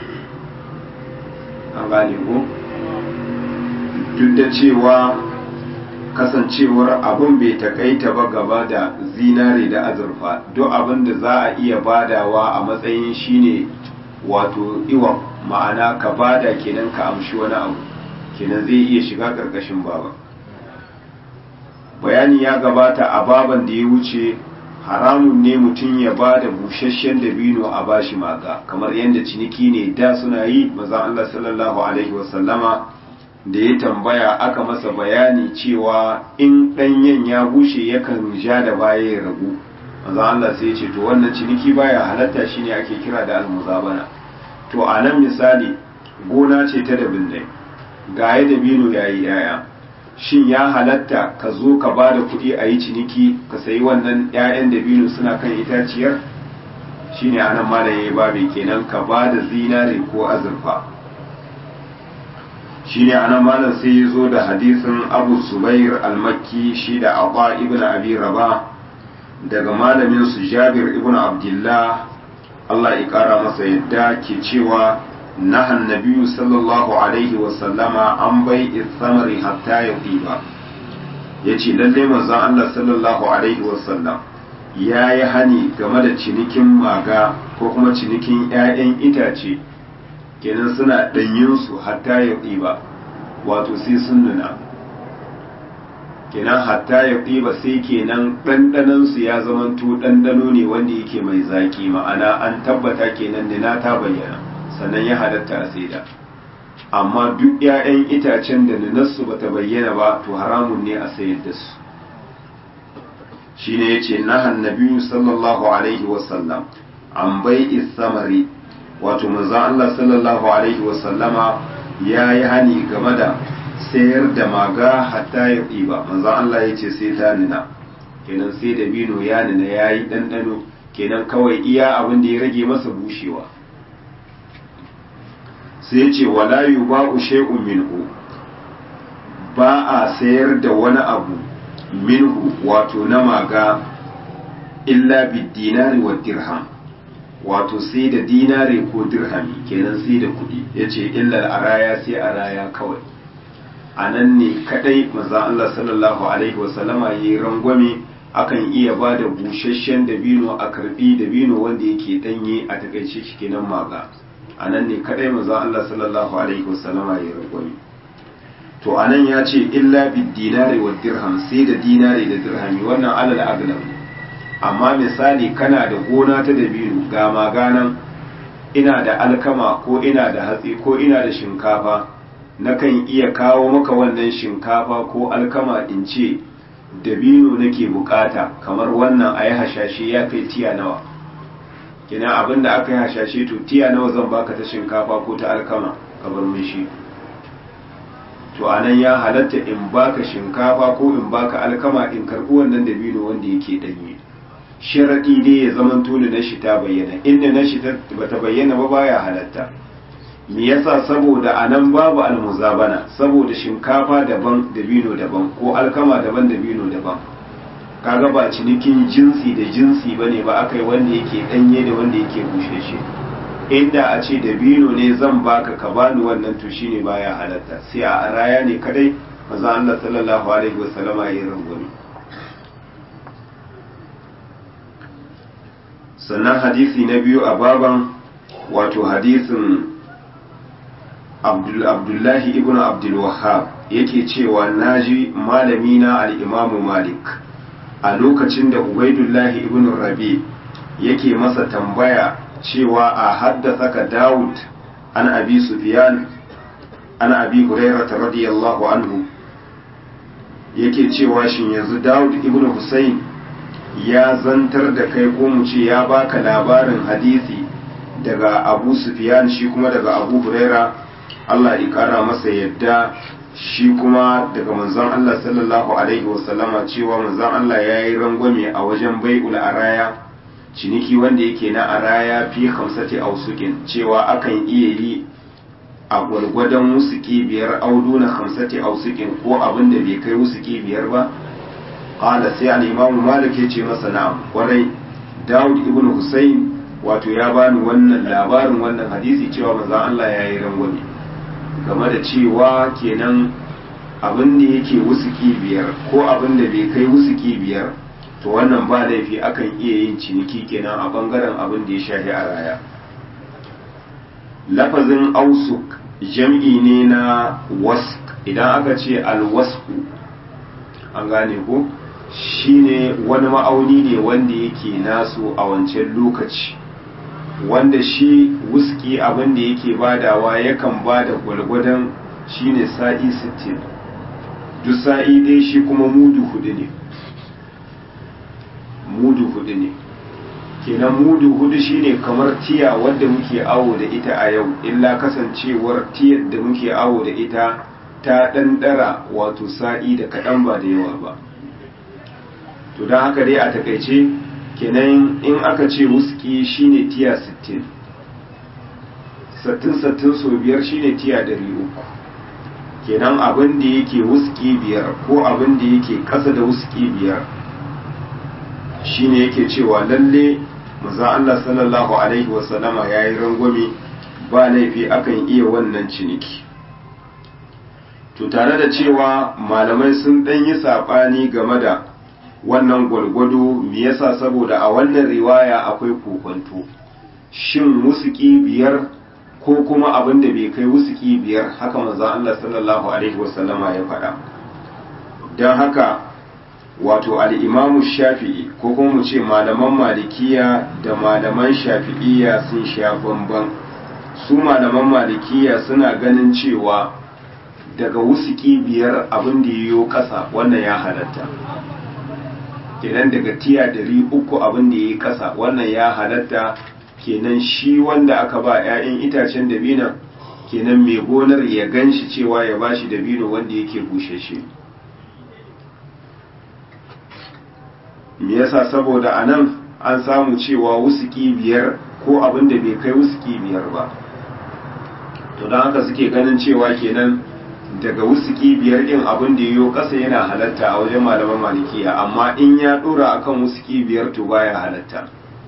an gane ko duk da cewa kasancewar abin bai takaita ba gaba da zinare da azurfa duk abin da za a iya badawa a matsayin shine wato iwa ma'ana ka bada kenan ka amshi wani abu kenan zai iya shiga ƙarƙashin baba bayani ya gabata a baban da ya wuce haramun ne mutum ya ba da busasshen dabino a bashi maka kamar yadda ciniki ne da suna yi maza Allah sallallahu alaihi wasallama da ya tambaya aka masa bayani cewa in ɗanyen ya bushe yakan ja da baya ya ragu maza Allah sai ya ce to wannan ciniki baya halatta shine ake kira da almuzabana to a nan misali gona ce ta dabin ga ya dabino yayi yaya shin ya halatta ka zo ka ba da kuɗi a yi ciniki ka sayi wannan 'ya'yan dabino suna kan itaciyar shine anan malam yayi babu kenan ka ba da zinare ko azurfa shine anan malam sai ya zo da hadisin abu zubair al-makki shi da abba ibn abi raba daga malamin su jabir ibn abdullah Allah ya kara masa yadda ke cewa نهى النبي صلى الله عليه وسلم عن بيع الثمر حتى يطيب yace lalle manzon Allah sallallahu alaihi wasallam ya yi hani game da cinikin maga ko kuma cinikin 'ya'yan itace kenan suna ɗanyin su hatta ya ɗiba wato sai sun nuna kenan hatta ya ɗiba sai kenan ɗanɗanansu ya zamanto ɗanɗano ne wanda yake mai zaƙi ma'ana an tabbata kenan nina ta bayyana sannan ya halatta a saida amma duk 'ya'yan itacen da ninarsu bata bayyana ba to haramun ne a sayar da su shine yace nahan nabiyyu sallallahu alaihi wasallam an bai samari wato manzo Allah sallallahu alaihi wasallama yayi hani game da sayar da maga hatta ya ɗiba manzon Allah ya ce sai ta nuna kenan sai da bino ya nuna ya yi ɗanɗano kenan kawai iya abin da ya rage masa bushewa sai ce wala yu ba shay'un minhu ba a sayar da wani abu minhu wato na maga illa bid dinari wa dirham wato sai da dinare ko dirhami kenan sai da kuɗi yace illa araya sai araya kawai a nan ne kadai maza Allah sallallahu alaihi wasallama ya yi rangwame akan iya ba da busasshen dabino a karbi dabino wanda yake danye a takaice shi kenan maga a nan ne kadai maza Allah sallallahu alaihi wasallama ya yi rangwame to a nan ya ce illa bid dinari wa dirham sai da dinari da dirhami wannan alal aglab amma misali kana da gona ta dabino ga maganan ina da alkama ko ina da hatsi ko ina da shinkafa nakan iya kawo maka wannan shinkafa ko alkama in ce dabino nake bukata kamar wannan a yi hashashe ya kai tiya nawa kina abinda aka yi hashashe to tiya nawa zan baka ta shinkafa ko ta alkama kamar mishi to anan ya halatta in baka shinkafa ko in baka alkama in karbi wannan dabino wanda yake danye sharaɗi dai ya zama tuni na shi ta bayyana inda na shi bata bayyana ba baya halatta me yasa saboda anan babu almuzabana saboda shinkafa daban dabino daban ko alkama daban dabino daban kaga ba cinikin jinsi da jinsi bane ba akai wanda yake danye da wanda yake busheshe inda a ce dabino ne zan baka ka bani wannan to shine baya halatta sai a araya ne kadai manzo Allah sallallahu alaihi wasallama ya rangwame sannan hadisi na biyu a baban wato hadisin abdullahi ibn abdulwahab yake cewa naji malamina al'imamu malik a lokacin da ubaidullahi ibn rabi yake masa tambaya cewa a haddasa ka dawud an abi sufyan an abi hurairata radiyallahu anhu yake cewa shin yanzu dawud ibn husayn ya zantar da kai ko mu ce ya baka labarin hadisi daga abu sufyan shi kuma daga abu huraira Allah ya kara masa yadda shi kuma daga manzon Allah sallallahu alaihi wasallama cewa manzon Allah ya yi rangwame a wajen bai'ul araya ciniki wanda yake na araya fi hamsati ausukin cewa akan iya yi a gwargwadon wusuki biyar audu na hamsati ausukin ko abin da bai kai wusuki biyar ba qala sai al-imam malik ya ce masa na'am kwarai Dawud ibn Husayn wato ya bani wannan labarin wannan hadisi cewa manzon Allah ya yi rangwame game da cewa kenan abin da yake wusuki biyar ko abin da bai kai wusuki biyar to wannan ba laifi akan iya yin ciniki kenan a bangaren abin da ya shahi a raya lafazin ausuk jam'i ne na wask idan aka ce alwasku an gane ko shine wani ma'auni ne wanda yake naso a wancan lokaci wanda shi wuski abin da yake badawa yakan bada gwalgwadon shine sa'i 60 duk sa'i dai shi kuma mudu hudu ne mudu hudu ne kenan mudu hudu shine kamar tiya wadda muke awo da ita a yau illa kasancewar tiyar da muke awo da ita ta ɗanɗara wato sa'i da kaɗan ba da yawa ba to don haka dai a takaice kenan in aka ce wuski shine tiya 60 sattin sattin so biyar shine tiya 300 kenan abin da yake wuski biyar ko abin da yake ƙasa da wuski biyar shine yake cewa lalle maza Allah sallallahu alaihi wasallama ya yi rangwame ba laifi akan iya wannan ciniki to tare da cewa malamai sun ɗan yi saɓani game da wannan gwargwado me yasa saboda a wannan riwaya akwai kokonto shin musuki biyar ko kuma abin da bai kai wusuki biyar haka manzon Allah sallallahu alaihi wasallama ya faɗa don haka wato al'imamu shafi'i ko kuma mu ce malaman malikiya da malaman shafi'iya sun sha bamban su malaman malikiya suna ganin cewa daga wusuki biyar abin da yiwu ƙasa wannan ya halatta kenan daga tiya dari uku abin da yi ƙasa wannan ya halatta kenan shi wanda aka ba 'ya'yan itacen dabina kenan mai gonar ya gan shi cewa ya ba shi dabino wanda yake bushe shi me yasa saboda a nan an samu cewa wusuki biyar ko abin da bai kai wusuki biyar ba to don haka suke ganin cewa kenan daga wusuki biyar din abin da yiwu ƙasa yana halatta a wajen malaman malikiya amma in ya ɗora akan wusuki biyar to baya halatta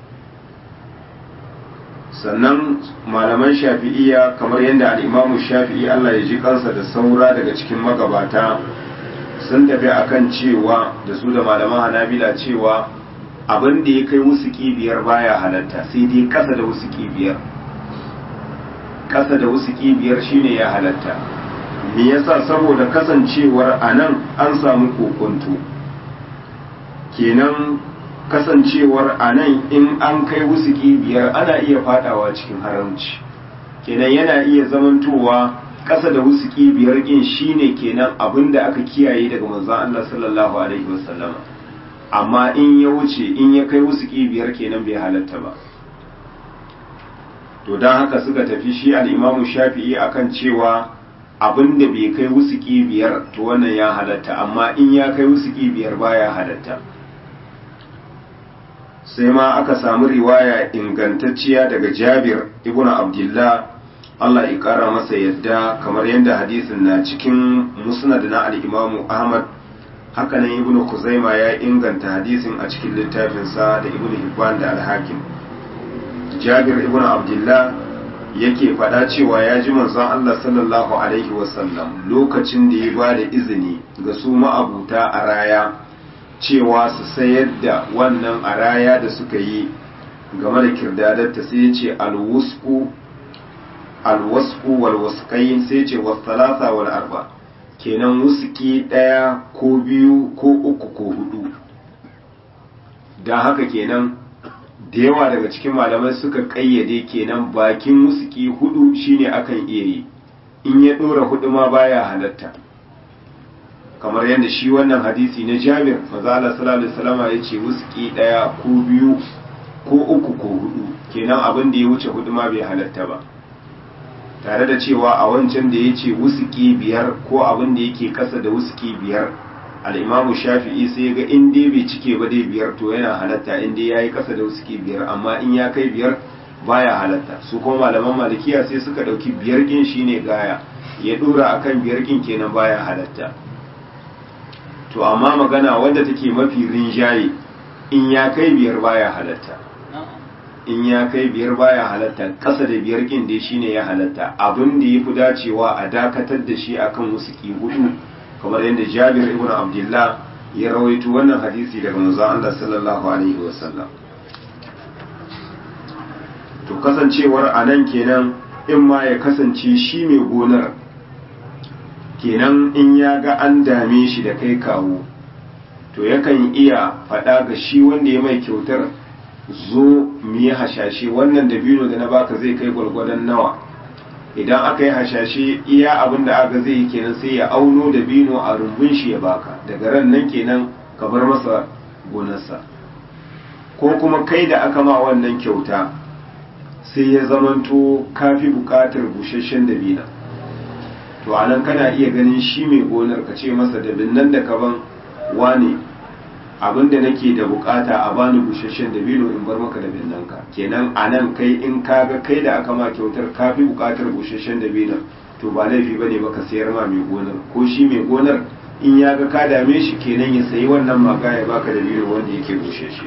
sannan malaman shafi'iya kamar yadda al'imamu shafi'i Allah ya ji kansa da saura daga cikin magabata sun tafi akan cewa da su da malaman hanabila cewa abin da ya kai wusuki biyar baya halatta sai dai ƙasa da wusuki biyar ƙasa da wusuki biyar shine ya halatta me yasa saboda kasancewar anan an samu kokonto kenan kasancewar anan in an kai wusuki biyar ana iya fadawa cikin haramci kenan yana iya zamantowa ƙasa da wusuki biyar ɗin shine kenan abin da aka kiyaye daga manzon Allah sallallahu alaihi wasallam amma in ya wuce in ya kai wusuki biyar kenan bai halatta ba to don haka suka tafi shi al-Imam Shafi'i akan cewa abin da bai kai wusuki biyar to wannan ya halatta amma in ya kai wusuki biyar baya halatta sai ma aka samu riwaya ingantacciya daga Jabir ibn Abdullah Allah ya kara masa yadda kamar yadda hadisin na cikin musnad na al-Imam Ahmad haka nan Ibn Khuzaima ya inganta hadisin a cikin littafinsa da Ibn Hibban da Al-Hakim Jabir ibn Abdullah yake faɗa cewa ya ji manzon Allah sallallahu alaihi wasallam lokacin da ya ba da izini ga su ma'abuta a raya cewa su sayar da wannan a raya da suka yi game da kirdadarta sai ya ce alwusku alwasku walwasqayn sai ce wasalasa wal arba kenan wusuki daya ko biyu ko uku ko hudu dan haka kenan da yawa daga cikin malamai suka kayyade kenan bakin wusuki hudu shine akan iya yi in ya dora hudu ma baya halatta kamar yadda shi wannan hadisi na Jabir manzo sallallahu alaihi wasallam ya ce wusuki daya ko biyu ko uku ko hudu kenan abin da ya wuce hudu ma bai halatta ba tare da cewa a wancan da ya ce wusuki biyar ko abin da yake kasa da wusuki biyar al'imamu shafi'i sai ga in dai bai cike ba dai biyar to yana halatta in dai ya yi kasa da wusuki biyar amma in ya kai biyar baya halatta su kuma malaman malikiya sai suka ɗauki biyar kin shine gaya ya ɗora akan biyar kin kenan baya halatta to amma magana wadda take mafi rinjaye in ya kai biyar baya halatta in ya kai biyar baya halatta ƙasa da biyar kin dai shine ya halatta abin da ya fi dacewa a dakatar da shi akan wusuki hudu kamar yadda Jabir ibn Abdullah ya rawaito wannan hadisi daga manzon Allah sallallahu alaihi wasallam to kasancewar anan kenan in ma ya kasance shi mai gonar kenan in ya ga an dame shi da kai kawo to yakan iya faɗa ga shi wanda ya mai kyautar zo mu yi hashashe wannan dabino da na baka zai kai gwargwadon nawa idan aka yi hashashe iya abin da aka zai yi kenan sai ya auno dabino a rumbun shi ya baka daga ran nan kenan ka bar masa gonarsa ko kuma kai da aka ma wannan kyauta sai ya zamanto kafi bukatar busasshen dabina to anan kana iya ganin shi mai gonar ka ce masa dabin nan da ka ban wane abinda nake da bukata a bani busasshen dabino in bar maka dabin nan ka kenan anan kai in kaga kai da aka ma kyautar ka fi bukatar busasshen dabino to ba laifi bane baka sayar ma mai gonar ko shi mai gonar in ya ga ka dame shi kenan ya sayi wannan maga ya baka dabino wanda yake busasshe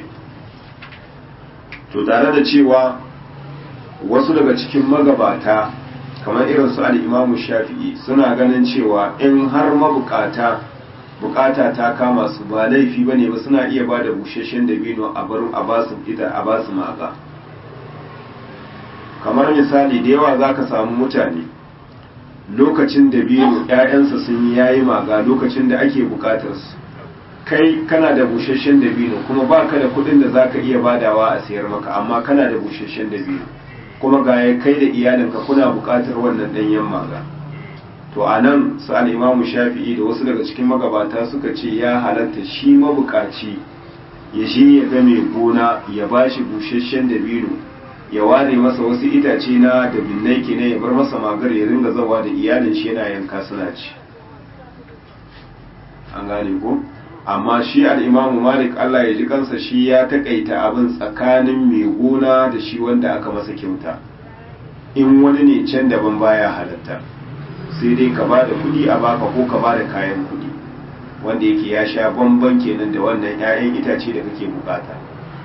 to tare da cewa wasu daga cikin magabata kamar irin su al-Imam Shafi'i suna ganin cewa in har mabukata bukata ta kama su ba laifi ba ne ba suna iya ba da busheshen dabino a barin a basu ita a basu maka kamar misali da yawa za ka samu mutane lokacin da biyu ‘ya'yansa sun yi yayi maga lokacin da ake bukatarsu kai kana da busasshen dabino kuma ba ka da kudin da za ka iya badawa a sayar maka amma kana da busasshen dabino kuma ga ya kai da iyalinka kuna bukatar wannan ɗanyen maga to a nan su al'imamu shafi'i da wasu daga cikin magabata suka ce ya halatta shi mabukaci ya shi ya ga mai gona ya ba shi busasshen dabino ya ware masa wasu itace na da binnai ne ya bar masa magar ya ringa zawa da iyalin shi yana yanka suna ci an gane ko amma shi al'imamu malik allah ya ji kansa shi ya takaita abin tsakanin mai gona da shi wanda aka masa kyauta in wani ne can daban baya halatta sai dai ka ba da kuɗi a baka ko ka ba da kayan kuɗi wanda yake ya sha bamban kenan da wannan 'ya'yan itace da kake bukata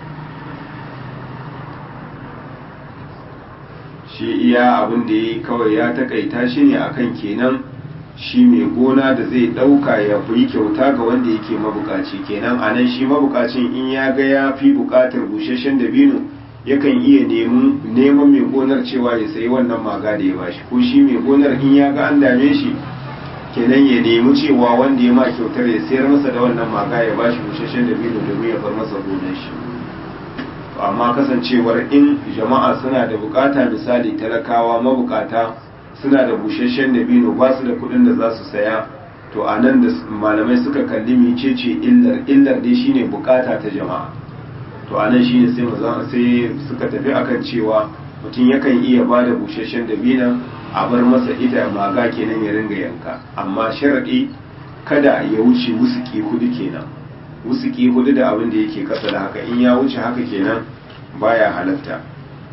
shi iya abin da ya kawai ya takaita shi ne akan kenan shi mai gona da zai ɗauka ya fi kyauta ga wanda yake mabukaci kenan a nan shi mabukacin in ya ga ya fi bukatar busasshen dabino yakan iya neman mai gonar cewa ya sayi wannan maga da ya bashi ko shi mai gonar in ya ga an dame shi kenan ya nemi cewa wanda ya ma kyautar ya sayar masa da wannan maga ya bashi busasshen dabino domin ya bar masa gonar shi amma kasancewar in jama'a suna da bukata misali talakawa mabukata suna da busasshen dabino ba su da kudin da za su saya to a nan da malamai suka kalli mecece illar illar dai shine bukata ta jama'a to a nan shine sai sai suka tafi akan cewa mutum yakan iya ba da busasshen dabina a bar masa ita maga kenan ya ringa yanka amma sharadi kada ya wuce wusuki hudu kenan wusuki hudu da abin da yake kasa da haka in ya wuce haka kenan baya halatta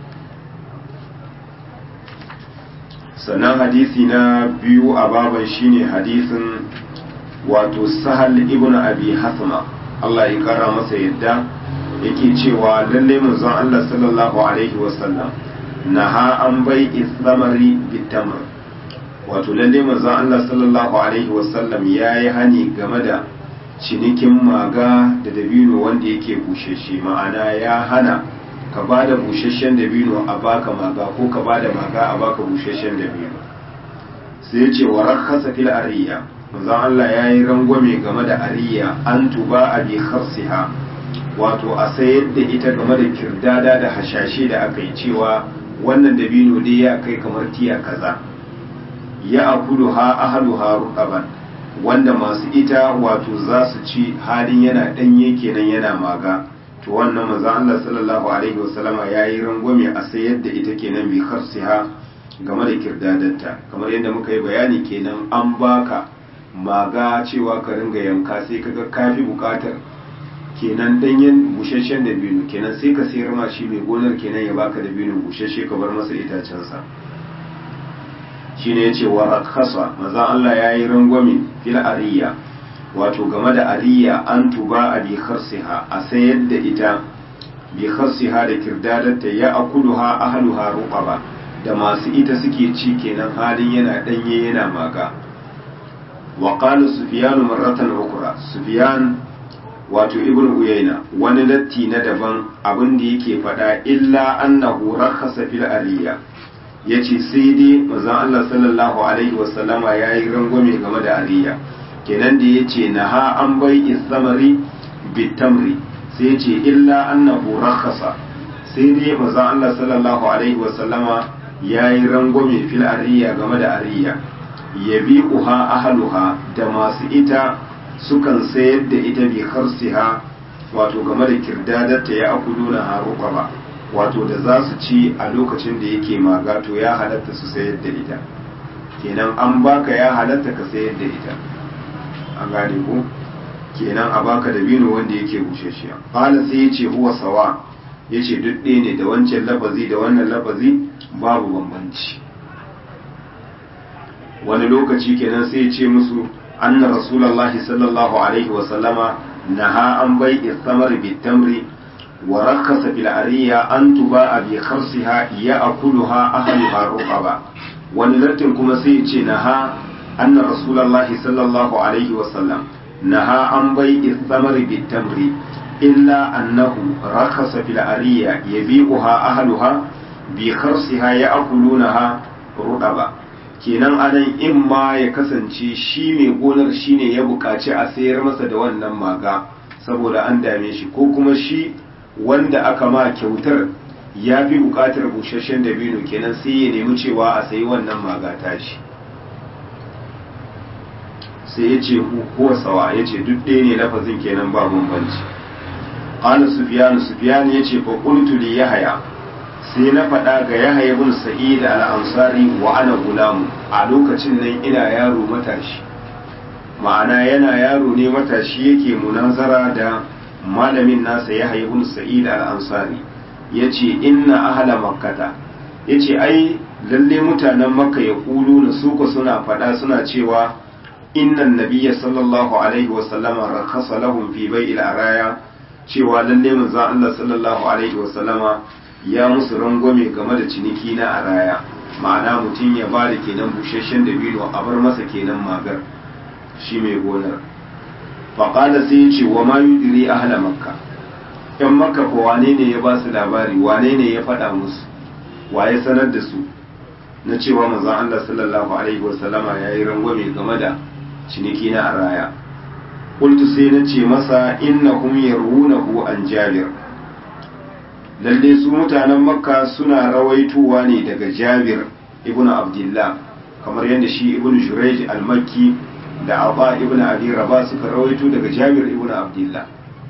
sannan hadisi na biyu a baban shine hadisin wato sahal ibn abi hasma Allah ya kara masa yadda yake cewa lalle manzon Allah sallallahu alaihi wasallam naha an bai islamari bitamr wato lalle manzon Allah sallallahu alaihi wasallam yayi hani game da cinikin maga da dabino wanda yake busheshe ma'ana ya hana ka ba da busheshen dabino a baka maga ko ka ba da maga a baka busheshen dabino sai ya ce wa rakasa fil ariya manzon Allah ya yi rangwame game da ariya an tuba a bi kharsiha wato a sayar da ita game da kirdada da hashashe da aka yi cewa wannan dabino dai ya kai kamar tiya kaza ya akulu ha ahaluha ruqaban wanda masu ita wato za su ci halin yana ɗanye kenan yana maga to wannan maza Allah sallallahu alaihi wasallama ya yi rangwame a sayar da ita kenan bi kharsiha game da kirdadatta kamar yadda muka yi bayani kenan an baka maga cewa ka ringa yanka sai kaga kafi bukatar kenan danyen busasshen da binu kenan sai ka sayar ma shi mai gonar kenan ya baka da binu busasshe ka bar masa itacensa shine yace wa rakhasa maza Allah yayi rangwame fil ariya wato game da ariya an tuba a bi kharsiha a sayar da ita bi kharsiha da kirdadarta ya akuluha ahluha ruqaba da masu ita suke ci kenan halin yana danye yana maga wa qala sufyan marratan ukra sufyan wato ibnu uyayna wani latti na daban abin da yake fada illa annahu rakhasa fil ariya ya ce sai dai mazan Allah sallallahu Alaihi wasallama ya yi rangwame game da ariya kenan da ya ce na ha an bai isamari bitamri sai ce illa annahu rakhasa sai dai mazan Allah sallallahu Alaihi wasallama ya yi rangwame fil ariya game da ariya ya bi uha ahaluha da masu ita sukan sayar da ita bi harsiha wato game da kirdadarta ya akuduna haruka ba wato da za su ci a lokacin da yake maga to ya halatta su sayar da ita kenan an baka ya halatta ka sayar da ita an gane ko kenan a baka da bino wanda yake bushashiya qala sai yace huwa sawa yace duk ɗaya ne da wancan lafazi da wannan lafazi babu bambanci wani lokaci kenan sai ya ce musu anna rasulullahi sallallahu alaihi wa sallama naha an bai istamar bitamri ورخص في العرية أن تباع بخرصها يأكلها أهلها رقبا ونلتن كما سيتي نها أن رسول الله صلى الله عليه وسلم نهى عن بيع الثمر بالتمر إلا أنه رخص في العرية يبيعها أهلها bi kharsiha ya akulunaha rudaba kenan anan in ma ya kasance shi mai gonar shine ya buƙaci a sayar masa da wannan maga saboda an dame shi ko kuma shi wanda aka ma kyautar ya fi buƙatar busasshen dabino kenan sai ya nemi cewa a sayi wannan maga tashi sai ya ce huwa sawa ya ce duk ɗaya ne lafazin kenan ba bambanci qala sufyan sufyan ya ce fa qultu li yahya sai na faɗa ga yahya ibn sa'id al-ansari wa ana gulamu a lokacin nan ina yaro matashi ma'ana yana yaro ne matashi yake munazara da malamin nasa yahya ibn sa'id al-ansari yace inna ahla makkata yace ai lalle mutanen makka ya kulu na suka suna faɗa suna cewa innan nabiyya sallallahu alaihi wa sallama rakhasa lahum fi bai'il araya cewa lalle manzon Allah sallallahu alaihi wa sallama ya musu rangwame game da ciniki na araya ma'ana mutum ya ba da kenan busasshen dabino a bar masa kenan magar shi mai gonar faƙala sai ya ce wa ma yudiri ahla makka yan makka ko wane ne ya ba su labari wane ne ya faɗa musu wa ya sanar da su na cewa manzon Allah sallallahu alaihi wa sallama ya yi rangwame game da ciniki na araya qultu sai na ce masa innahum yarunahu an jabir lalle su mutanen makka suna rawaitowa ne daga jabir ibn abdullah kamar yadda shi ibn jurayj al-makki da aba ibn abi rabah suka rawaito daga jabir ibn abdullah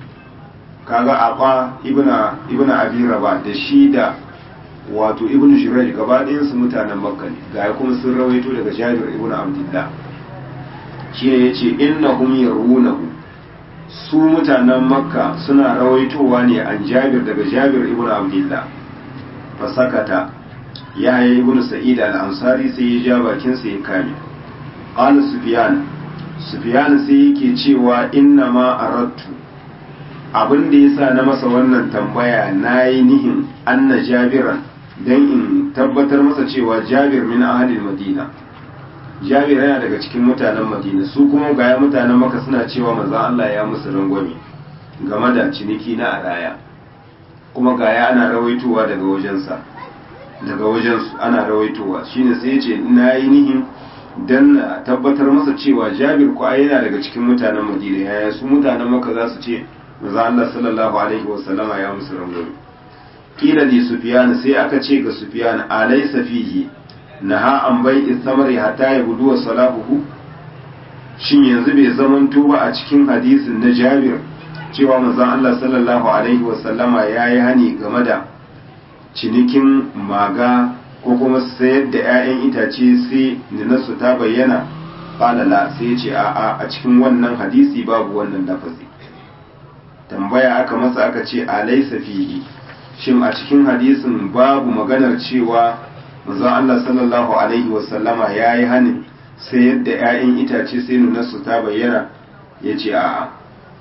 kaga aba ibn ibn abi rabah da shi da wato ibn jurayj gaba ɗayan su mutanen makka ne ga kuma sun rawaito daga jabir ibn abdullah shine yace innahum yarunahu su mutanen makka suna rawaitowa ne an jabir daga jabir ibn abdullah fasakata ya yi ibn sa'id al-ansari sai ya ja bakinsa ya kame qala sufyan sufyan sai yake cewa inna ma aradtu abin da yasa na masa wannan tambaya nayi nihin anna jabiran dan in tabbatar masa cewa jabir min ahlil madina jabir yana daga cikin mutanen madina su kuma gaya mutanen maka suna cewa manzon Allah ya musu rangwame game da ciniki na araya kuma gaya ana rawaitowa daga wajensa daga wajensu ana rawaitowa shine sai ya ce na yi nihin dan na tabbatar masa cewa jabir ko yana daga cikin mutanen madina yaya su mutanen maka za su ce manzon Allah sallallahu alaihi wasallama ya musu rangwame kila li sufyan sai aka ce ga sufyan alaysa fihi naha an bai samari hatta ya guduwa salahuhu shin yanzu bai zaman tuba a cikin hadisin na jabir cewa manzon Allah sallallahu alaihi wasallama ya yi hani game da cinikin maga ko kuma sayar da 'ya'yan itace sai ninarsu ta bayyana falala sai ce a'a a cikin wannan hadisi babu wannan lafazi tambaya aka masa aka ce alaisa fihi shin a cikin hadisin babu maganar cewa manzon Allah sallallahu alaihi wasallama ya yi hanin sai yadda 'ya'yan itace sai nunarsu ta bayyana ya ce a'a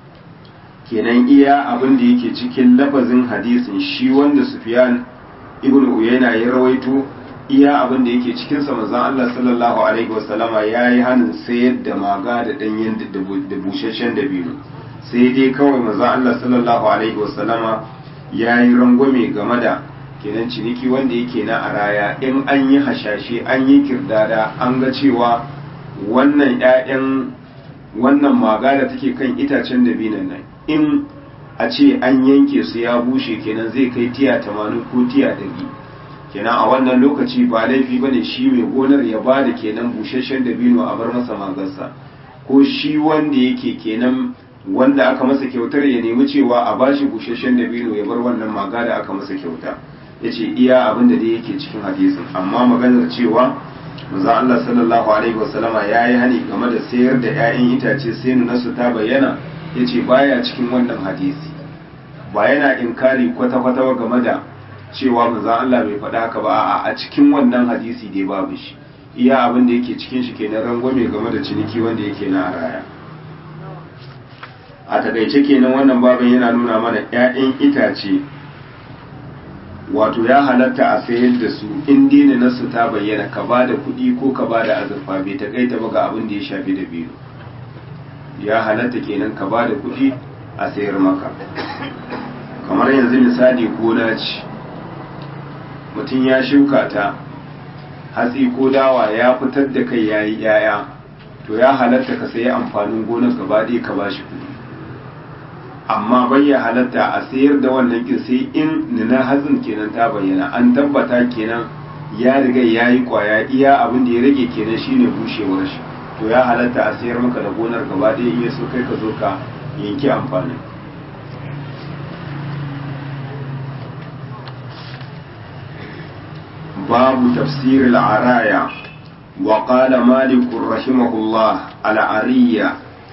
kenan iya abin da yake cikin lafazin hadisin shi wanda Sufyan ibn Uyayna ya rawaito iya abin da yake cikin sa manzon Allah sallallahu alaihi wasallama ya yi hanin sai yadda maga da danyen da busasshen dabino sai dai kawai manzon Allah sallallahu alaihi wasallama ya yi rangwame game da kenan ciniki wanda yake na araya in an yi hashashe an yi kirdada an ga cewa wannan 'ya'yan wannan maga da take kan itacen dabinan nan in a ce an yanke su ya bushe kenan zai kai tiya tamanin ko tiya ɗari kenan a wannan lokaci ba laifi ba ne shi mai gonar ya ba da kenan busasshen dabino a bar masa magarsa ko shi wanda yake kenan wanda aka masa kyautar ya nemi cewa a bashi busasshen dabino ya bar wannan maga da aka masa kyauta ya ce iya abin da dai yake cikin hadisin amma maganar cewa manzo Allah sallallahu alaihi wasallama ya yi hani game da sayar da 'ya'yan itace sai nasu ta bayyana ya ce baya cikin wannan hadisi ba yana inkari kwata-kwata game da cewa manzo Allah bai faɗa haka ba a cikin wannan hadisi dai babu shi iya abin da yake cikin shi kenan rangwame game da ciniki wanda yake na araya a takaice kenan wannan babin yana nuna mana 'ya'yan itace wato ya halatta a sayar da su in dina nasu ta bayyana ka ba da kuɗi ko ka ba da azurfa bai takaita ba ga abin da ya shafi da biyu ya halatta kenan ka ba da kuɗi a sayar maka kamar yanzu misali gona ce mutum ya shuka ta hatsi ko dawa ya fitar da kai yayi yaya to ya halatta ka sayi amfanin gonar gaba ɗaya ka bashi kuɗi amma bai ya halatta a sayar da wannan kin sai in nuna hatsin kenan ta bayyana an tabbata kenan ya riga ya yi kwaya iya abin da ya rage kenan shine bushewar shi to ya halatta a sayar maka da gonar gaba ɗaya in ya so kai ka zo ka yanki amfanin باب تفسير العرايا وقال مالك رحمه الله العرية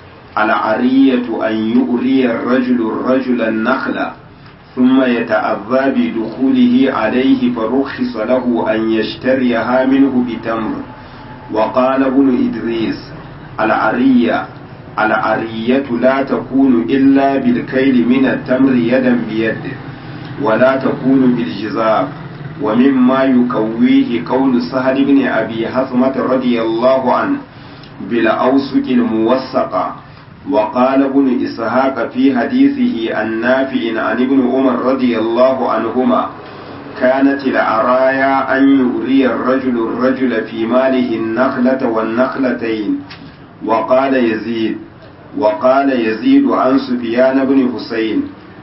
العرية أن يؤري الرجل الرجل النخل ثم يتأذى بدخوله عليه فرخص له أن يشتريها منه بتمر وقال ابن إدريس العرية العرية لا تكون إلا بالكيل من التمر يدا بيد ولا تكون بالجزاب ومما يكويه قول سهل بن أبي حثمة رضي الله عنه بالأوسك الموسقة وقال ابن إسحاق في حديثه النافع عن ابن عمر رضي الله عنهما كانت العرايا أن يغري الرجل الرجل في ماله النخلة والنخلتين وقال يزيد وقال يزيد عن سفيان بن حسين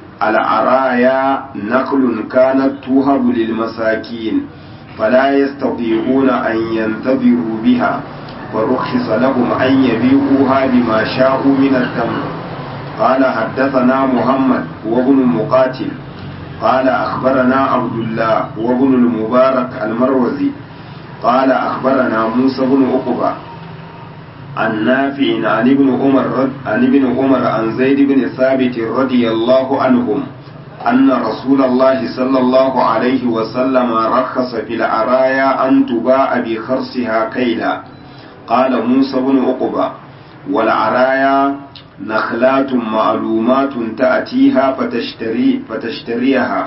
العرايا نقل كانت توهب للمساكين فلا يستطيعون أن ينتظروا بها فرخص لهم أن يبيعوها بما شاءوا من التمر قال حدثنا محمد وابن مقاتل قال أخبرنا عبد الله وابن المبارك المروزي قال أخبرنا موسى بن عقبة عن نافع عن ابن عمر عن ابن عمر عن زيد بن ثابت رضي الله عنهم أن رسول الله صلى الله عليه وسلم رخص في العرايا أن تباع بخرصها كيلا قال موسى بن عقبة والعرايا نخلات معلومات تأتيها فتشتري فتشتريها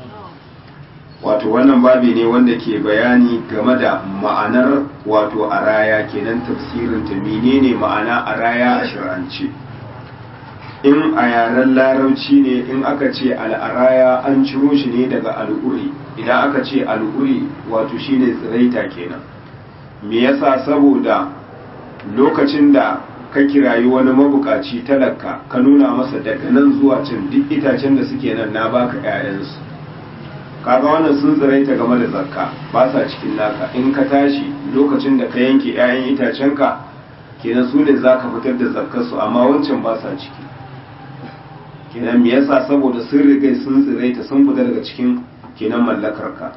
wato wannan babi ne wanda ke bayani game da ma'anar wato araya kenan tafsirin ta menene ma'ana araya a shir'ance in a yaren larauci ne in aka ce al'araya an ciro shi ne daga al'uri idan aka ce al'uri wato shine tsiraita kenan me yasa saboda lokacin da ka kirayi wani mabukaci talaka ka nuna masa daga nan zuwa can duk itacen da suke nan na baka 'ya'yansu kaga wannan sun tsiraita game da zakka ba sa cikin naka in ka tashi lokacin da ka yanke 'ya'yan itacenka kenan su ne za ka fitar da zakkarsu amma wancan ba sa ciki kenan me yasa saboda sun riga sun tsiraita sun fita daga cikin kenan mallakarka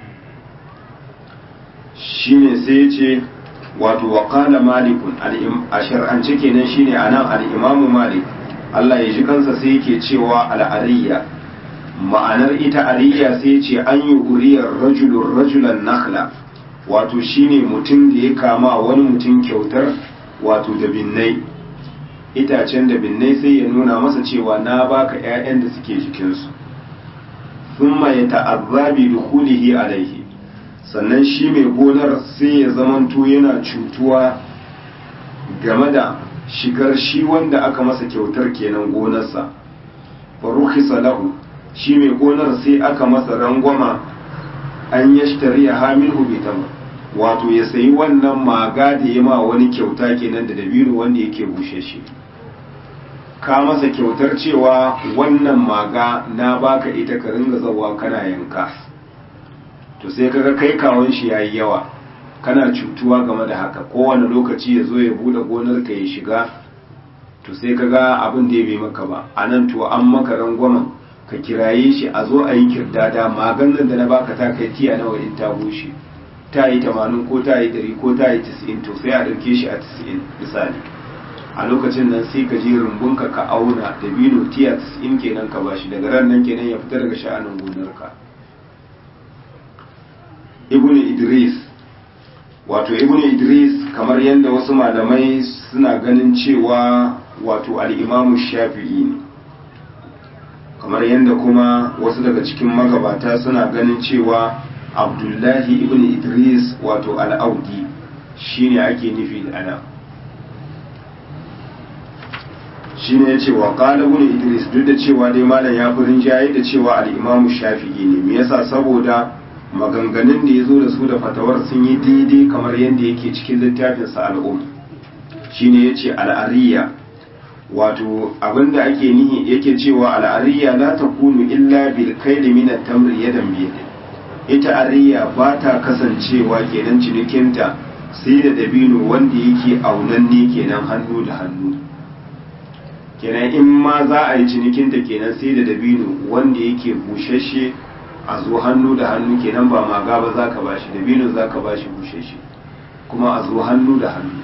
shine sai ya ce wato wa qala malikun a shar'ance kenan shine anan al-imamu malik Allah ya ji kansa sai yake cewa al-ariyya ma'anar ita ariya sai ce an yi uriyar rajulun rajulan nakhla wato shine mutum da ya kama wani mutum kyautar wato da binnai itacen da binnai sai ya nuna masa cewa na baka 'ya'yan da suke jikinsu thumma ya ta'azzabi dukhulihi alaihi sannan shi mai gonar sai ya zamanto yana cutuwa game da shigar shi wanda aka masa kyautar kenan gonarsa farukhisa lahu shi mai gonar sai aka masa rangwama an ya shtari a hamil hubitan wato ya sayi wannan maga da ya ma wani kyauta kenan da dabino wanda yake bushe shi ka masa kyautar cewa wannan maga na baka ita ka ringa zawa kana yanka to sai kaga kai kawon shi yayi yawa kana cutuwa game da haka kowane lokaci ya zo ya bude gonar ka ya shiga to sai kaga abin da ya bai maka ba anan to an maka rangwamen ka kiraye shi a zo a yi kirdada maganin da na baka ta kai tiya nawa in ta bushe ta yi tamanin ko ta yi dari ko ta yi tisa'in to sai a ɗauke shi a tisa'in misali a lokacin nan sai ka je rumbunka ka auna da bino tiya tisa'in kenan ka bashi daga ran nan kenan ya fita daga sha'anin gonarka ibnu idris wato ibnu idris kamar yadda wasu malamai suna ganin cewa wato al'imamu shafi'i ne kamar yadda kuma wasu daga cikin magabata suna ganin cewa abdullahi ibn idris wato al'audi shine ake nufi da ana shine ya ce wa qala ibn idris duk da cewa dai malam ya fi rinjaye da cewa al-imamu shafi'i ne me yasa saboda maganganun da ya zo da su da fatawar sun yi daidai kamar yadda yake cikin littafinsa al'um shine ya ce al'ariya wato abinda ake nihi yake cewa al'ariya la ta kunu illa bil kaili min at-tamri yadan bi ita ariya ba ta kasancewa kenan cinikinta sai da dabino wanda yake aunanne kenan hannu da hannu kenan in ma za a yi cinikinta kenan sai da dabino wanda yake bushashe a zo hannu da hannu kenan ba maga ba za ka bashi dabino za ka bashi bushashe kuma a zo hannu da hannu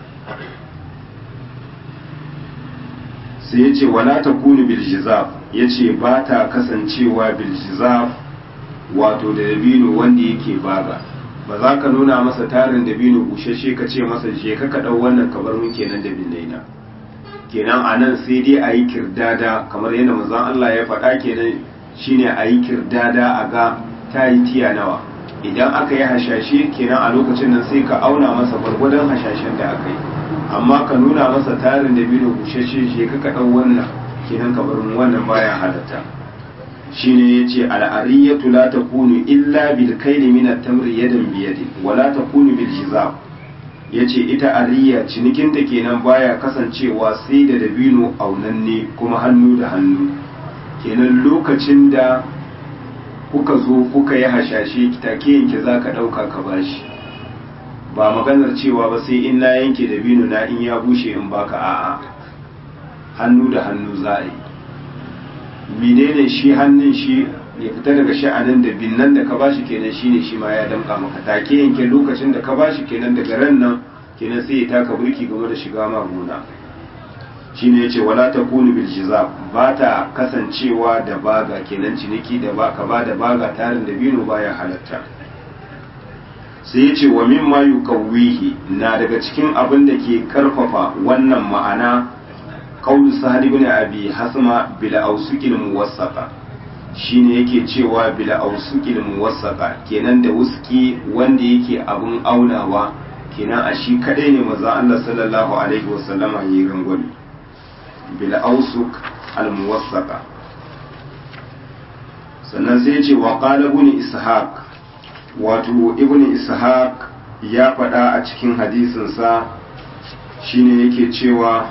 sai ya ce wala ta kunu biljizaf ya ce ba ta kasancewa biljizaf wato da dabino wanda yake baga ba za ka nuna masa tarin dabino bushashe ka ce masa je ka ka ɗau wannan kabar mun kenan da na kenan a nan sai dai a yi kirdada kamar yadda manzon Allah ya faɗa kenan shine a yi kirdada a ga ta yi tiya nawa idan aka yi hashashe kenan a lokacin nan sai ka auna masa gwargwadon hashashen da aka yi amma ka nuna masa tarin da biyu bushashe shi ka ka ɗau wannan kenan ka bar wannan baya halatta shine yace al'ariyatu la takunu illa bil kayli min at-tamri yadan bi yadin wa la takunu bil hizab yace ita ariya cinikinta kenan baya kasancewa sai da dabino aunanne kuma hannu da hannu kenan lokacin da kuka zo kuka yi hashashe take yanke za ka ɗauka ka bashi ba maganar cewa ba sai in na yanke dabino na in ya bushe in baka a'a hannu da hannu za a yi menene shi hannun shi ya fita daga sha'anin da binnan da ka bashi kenan shine shi ma ya damka maka take yanke lokacin da ka bashi kenan daga ran nan kenan sai ya taka burki game da shiga ma gona shine yace wala takunu bil jizab ba ta kasancewa da baga kenan ciniki da ba ka ba da baga tarin da bino baya halatta sai yace wa mimma yuqawwihi na daga cikin abin da ke karfafa wannan ma'ana qaulu sa'd ibn abi hasma bil awsuqil muwassaqa shine yake cewa bil awsuqil muwassaqa kenan da wuski wanda yake abun aunawa kenan a shi kadai ne manzo Allah sallallahu alaihi wasallama yi rangwami bil ausuk al muwassaqa sannan sai ce wa qala ibn ishaq wato ibn ishaq ya faɗa a cikin hadisin sa shine yake cewa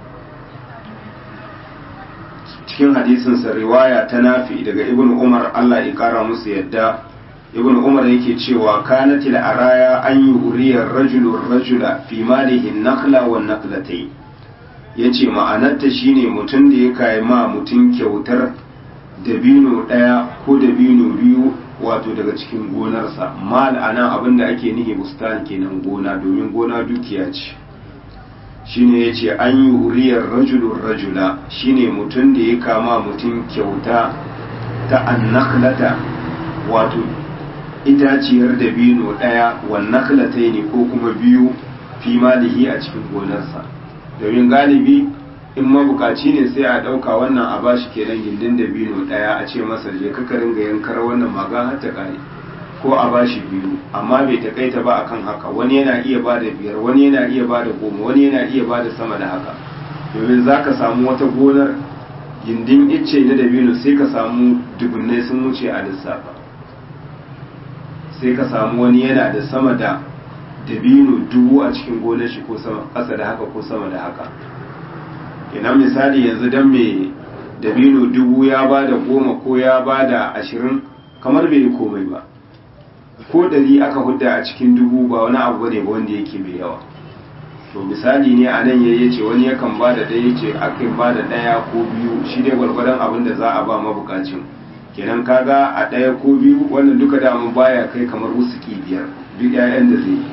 cikin hadisin sa riwaya ta nafi daga ibn umar Allah ya kara musu yadda ibn umar yake cewa kanatil araya an yuriya rajulu rajula fi malihi nakhla wa naqlatay yace ma'anarta shine mutum da ya kai ma mutum kyautar dabino daya ko dabino biyu wato daga cikin gonarsa mal anan abinda ake nihi bustan kenan gona domin gona dukiya ce shine yace an yuriya rajulu rajula shine mutum da ya kama mutum kyauta ta annakhlata wato itaciyar dabino ɗaya wannan kalatai ne ko kuma biyu fi malihi a cikin gonarsa domin galibi in mabukaci ne sai a ɗauka wannan a bashi kenan gindin dabino ɗaya a ce masa je ka ringa yankar wannan maga har ta ƙare ko a bashi biyu amma bai takaita ba akan haka wani yana iya ba da biyar wani yana iya ba da goma wani yana iya ba da sama da haka domin za ka samu wata gonar gindin icce na dabino sai ka samu dubunnai sun wuce a lissafa sai ka samu wani yana da sama da dabino dubu a cikin gonar shi ko sama ƙasa da haka ko sama da haka ina misali yanzu dan mai dabino dubu ya ba da goma ko ya ba da ashirin kamar bai yi komai ba ko dari aka hudda a cikin dubu ba wani abu ne ba wanda yake mai yawa to misali ne a nan yayi ce wani yakan ba da ɗaya ce akan ba da ɗaya ko biyu shi dai gwargwadon abin da za a ba mabukacin kenan kaga a ɗaya ko biyu wannan duka damun baya kai kamar wusuki biyar duk ƴaƴan da zai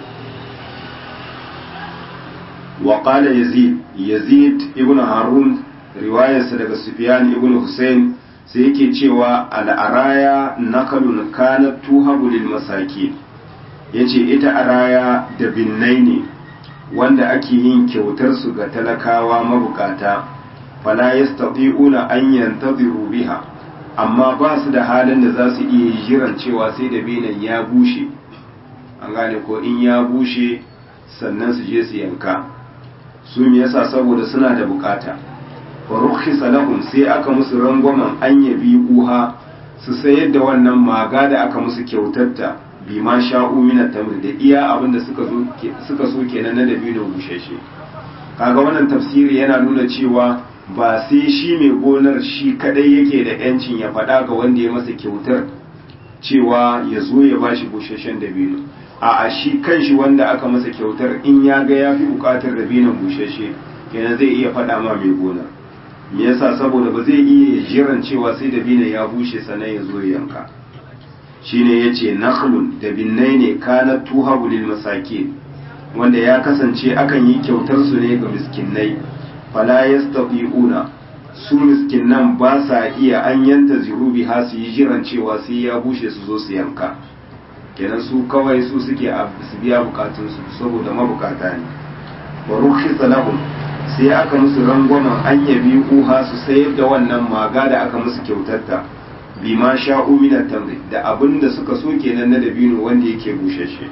wa qala yazid yazid ibn harun riwayarsa daga sufyan ibn husayn sai yake cewa al'araya nakalun kanat tuhabu lil masakin yace ita araya da binnai ne wanda ake yin kyautar su ga talakawa mabukata fala yastati'una an yantaziru biha amma ba su da halin da za su iya jiran cewa sai da benin ya bushe an gane ko in ya bushe sannan su je su yanka su me yasa saboda suna da bukata fa rukhisa lahum sai aka musu rangwamen an yabi uha su sayar da wannan maga da aka musu kyautarta bi ma sha'u min tamr da iya abinda suka zo suka so kenan na dabino bushashe kaga wannan tafsiri yana nuna cewa ba sai shi mai gonar shi kadai yake da yancin ya faɗa ga wanda ya masa kyautar cewa ya zo ya bashi bushashen dabino a a shi kanshi wanda aka masa kyautar in ya ga ya fi bukatar dabinon bushashe kenan zai iya faɗa ma mai gonar me yasa saboda ba zai iya jiran cewa sai dabinon ya bushe sannan ya zo ya yanka shine yace nakhlun dabinnai ne kana tuhabu lil masakin wanda ya kasance akan yi kyautar su ne ga miskinai fala yastati'una su miskinnan ba sa iya an yanta zirubi ha su yi jiran cewa sai ya bushe su zo su yanka kenan su kawai su suke su biya bukatun su saboda mabukata ne wa rukhisa lahum sai aka musu rangwamen an yabi uha su sayar da wannan maga da aka musu kyautarta bima sha'u min tamri da abinda suka so kenan na dabino wanda yake bushashe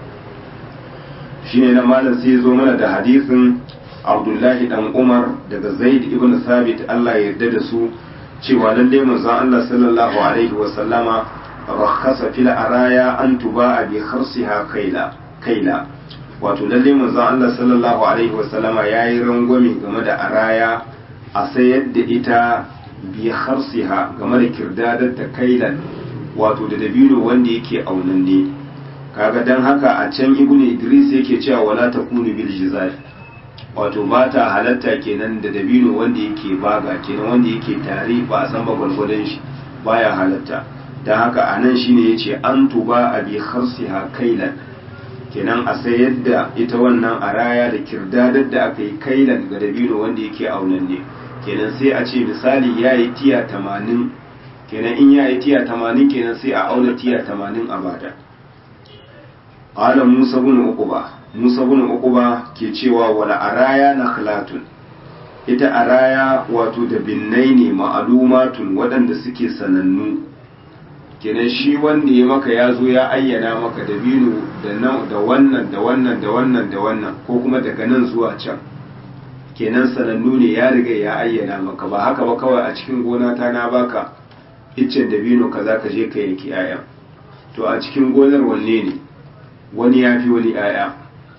shine na malam sai zo mana da hadisin Abdullahi dan Umar daga Zaid ibn Sabit Allah ya yarda da su cewa lalle manzon Allah sallallahu alaihi wa sallama rakhasa fil araya an tuba'a bi kharsiha kaila kaila wato lalle manzon Allah sallallahu alaihi wa sallama yayi rangwame game da araya a sayar da ita bi kharsiha game da kirdadar ta kailan wato da dabino wanda yake aunanne kaga dan haka a can ibnu Idris yake cewa wala takunu bil jizal wato ba ta halatta kenan da dabino wanda yake baga kenan wanda yake tare ba a san ba gwargwadon shi baya halatta don haka a nan shine yace an tuba a bi kharsiha kailan kenan a sayar da ita wannan araya da kirdadar da aka yi kailan ga dabino wanda yake aunanne kenan sai a ce misali ya yi tiya tamanin kenan in ya yi tiya tamanin kenan sai a auna tiya tamanin a bada qala musa bin uquba Musa bin Uquba ke cewa wala araya nakhlatun ita araya wato da binnai ne ma'alumatun waɗanda suke sanannu kenan shi wanda ya maka ya zo ya ayyana maka dabino da da wannan da wannan da wannan da wannan ko kuma daga nan zuwa can kenan sanannu ne ya riga ya ayyana maka ba haka ba kawai a cikin gona ta na baka iccen dabino kaza ka je ka yanki 'ya'ya to a cikin gonar wanne ne wani ya fi wani 'ya'ya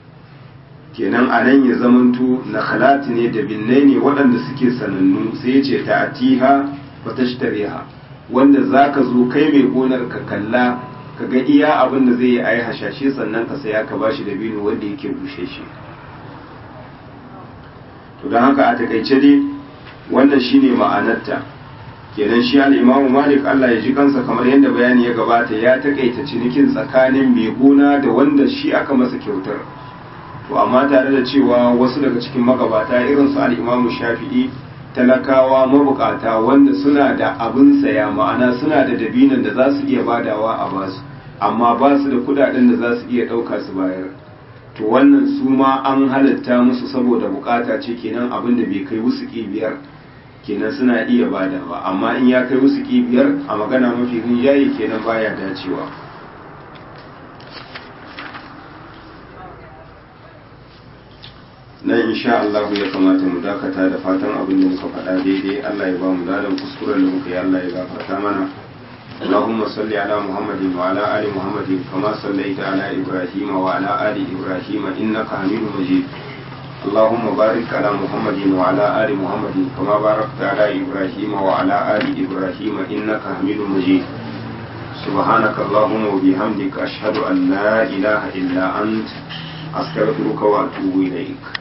kenan a nan ya zamanto na khalati ne da binnai ne waɗanda suke sanannu sai ya ce ta atiha wa tashtariha wanda za ka zo kai mai gonar ka kalla ka ga iya abin da zai yi a yi hashashe sannan ka saya ka bashi da bino wanda yake bushe shi to don haka a takaice dai wannan shine ma'anarta kenan shi al-imamu malik Allah ya ji kansa kamar yadda bayani ya gabata ya takaita cinikin tsakanin mai gona da wanda shi aka masa kyautar to amma tare da cewa wasu daga cikin magabata irin su al-imamu shafi'i talakawa mabukata wanda suna da abin saya ma'ana suna da dabinan da za su iya badawa a basu amma ba su da kudaden da za su iya ɗauka su bayar to wannan su ma an halatta musu saboda bukata ce kenan abin da bai kai wusuki biyar kenan suna iya badawa amma in ya kai wusuki biyar a magana mafi rinjaye kenan baya dacewa nan insha Allah ya kamata mu dakata da fatan abin da muka faɗa daidai Allah ya ba mu ladan kuskuren da muka yi Allah ya gafarta mana اللهم صل على محمد وعلى آل محمد كما صليت على إبراهيم وعلى آل إبراهيم إنك حميد مجيد اللهم بارك على محمد وعلى آل محمد كما باركت على إبراهيم وعلى آل إبراهيم إنك حميد مجيد سبحانك اللهم وبحمدك أشهد أن لا إله إلا أنت أستغفرك وأتوب إليك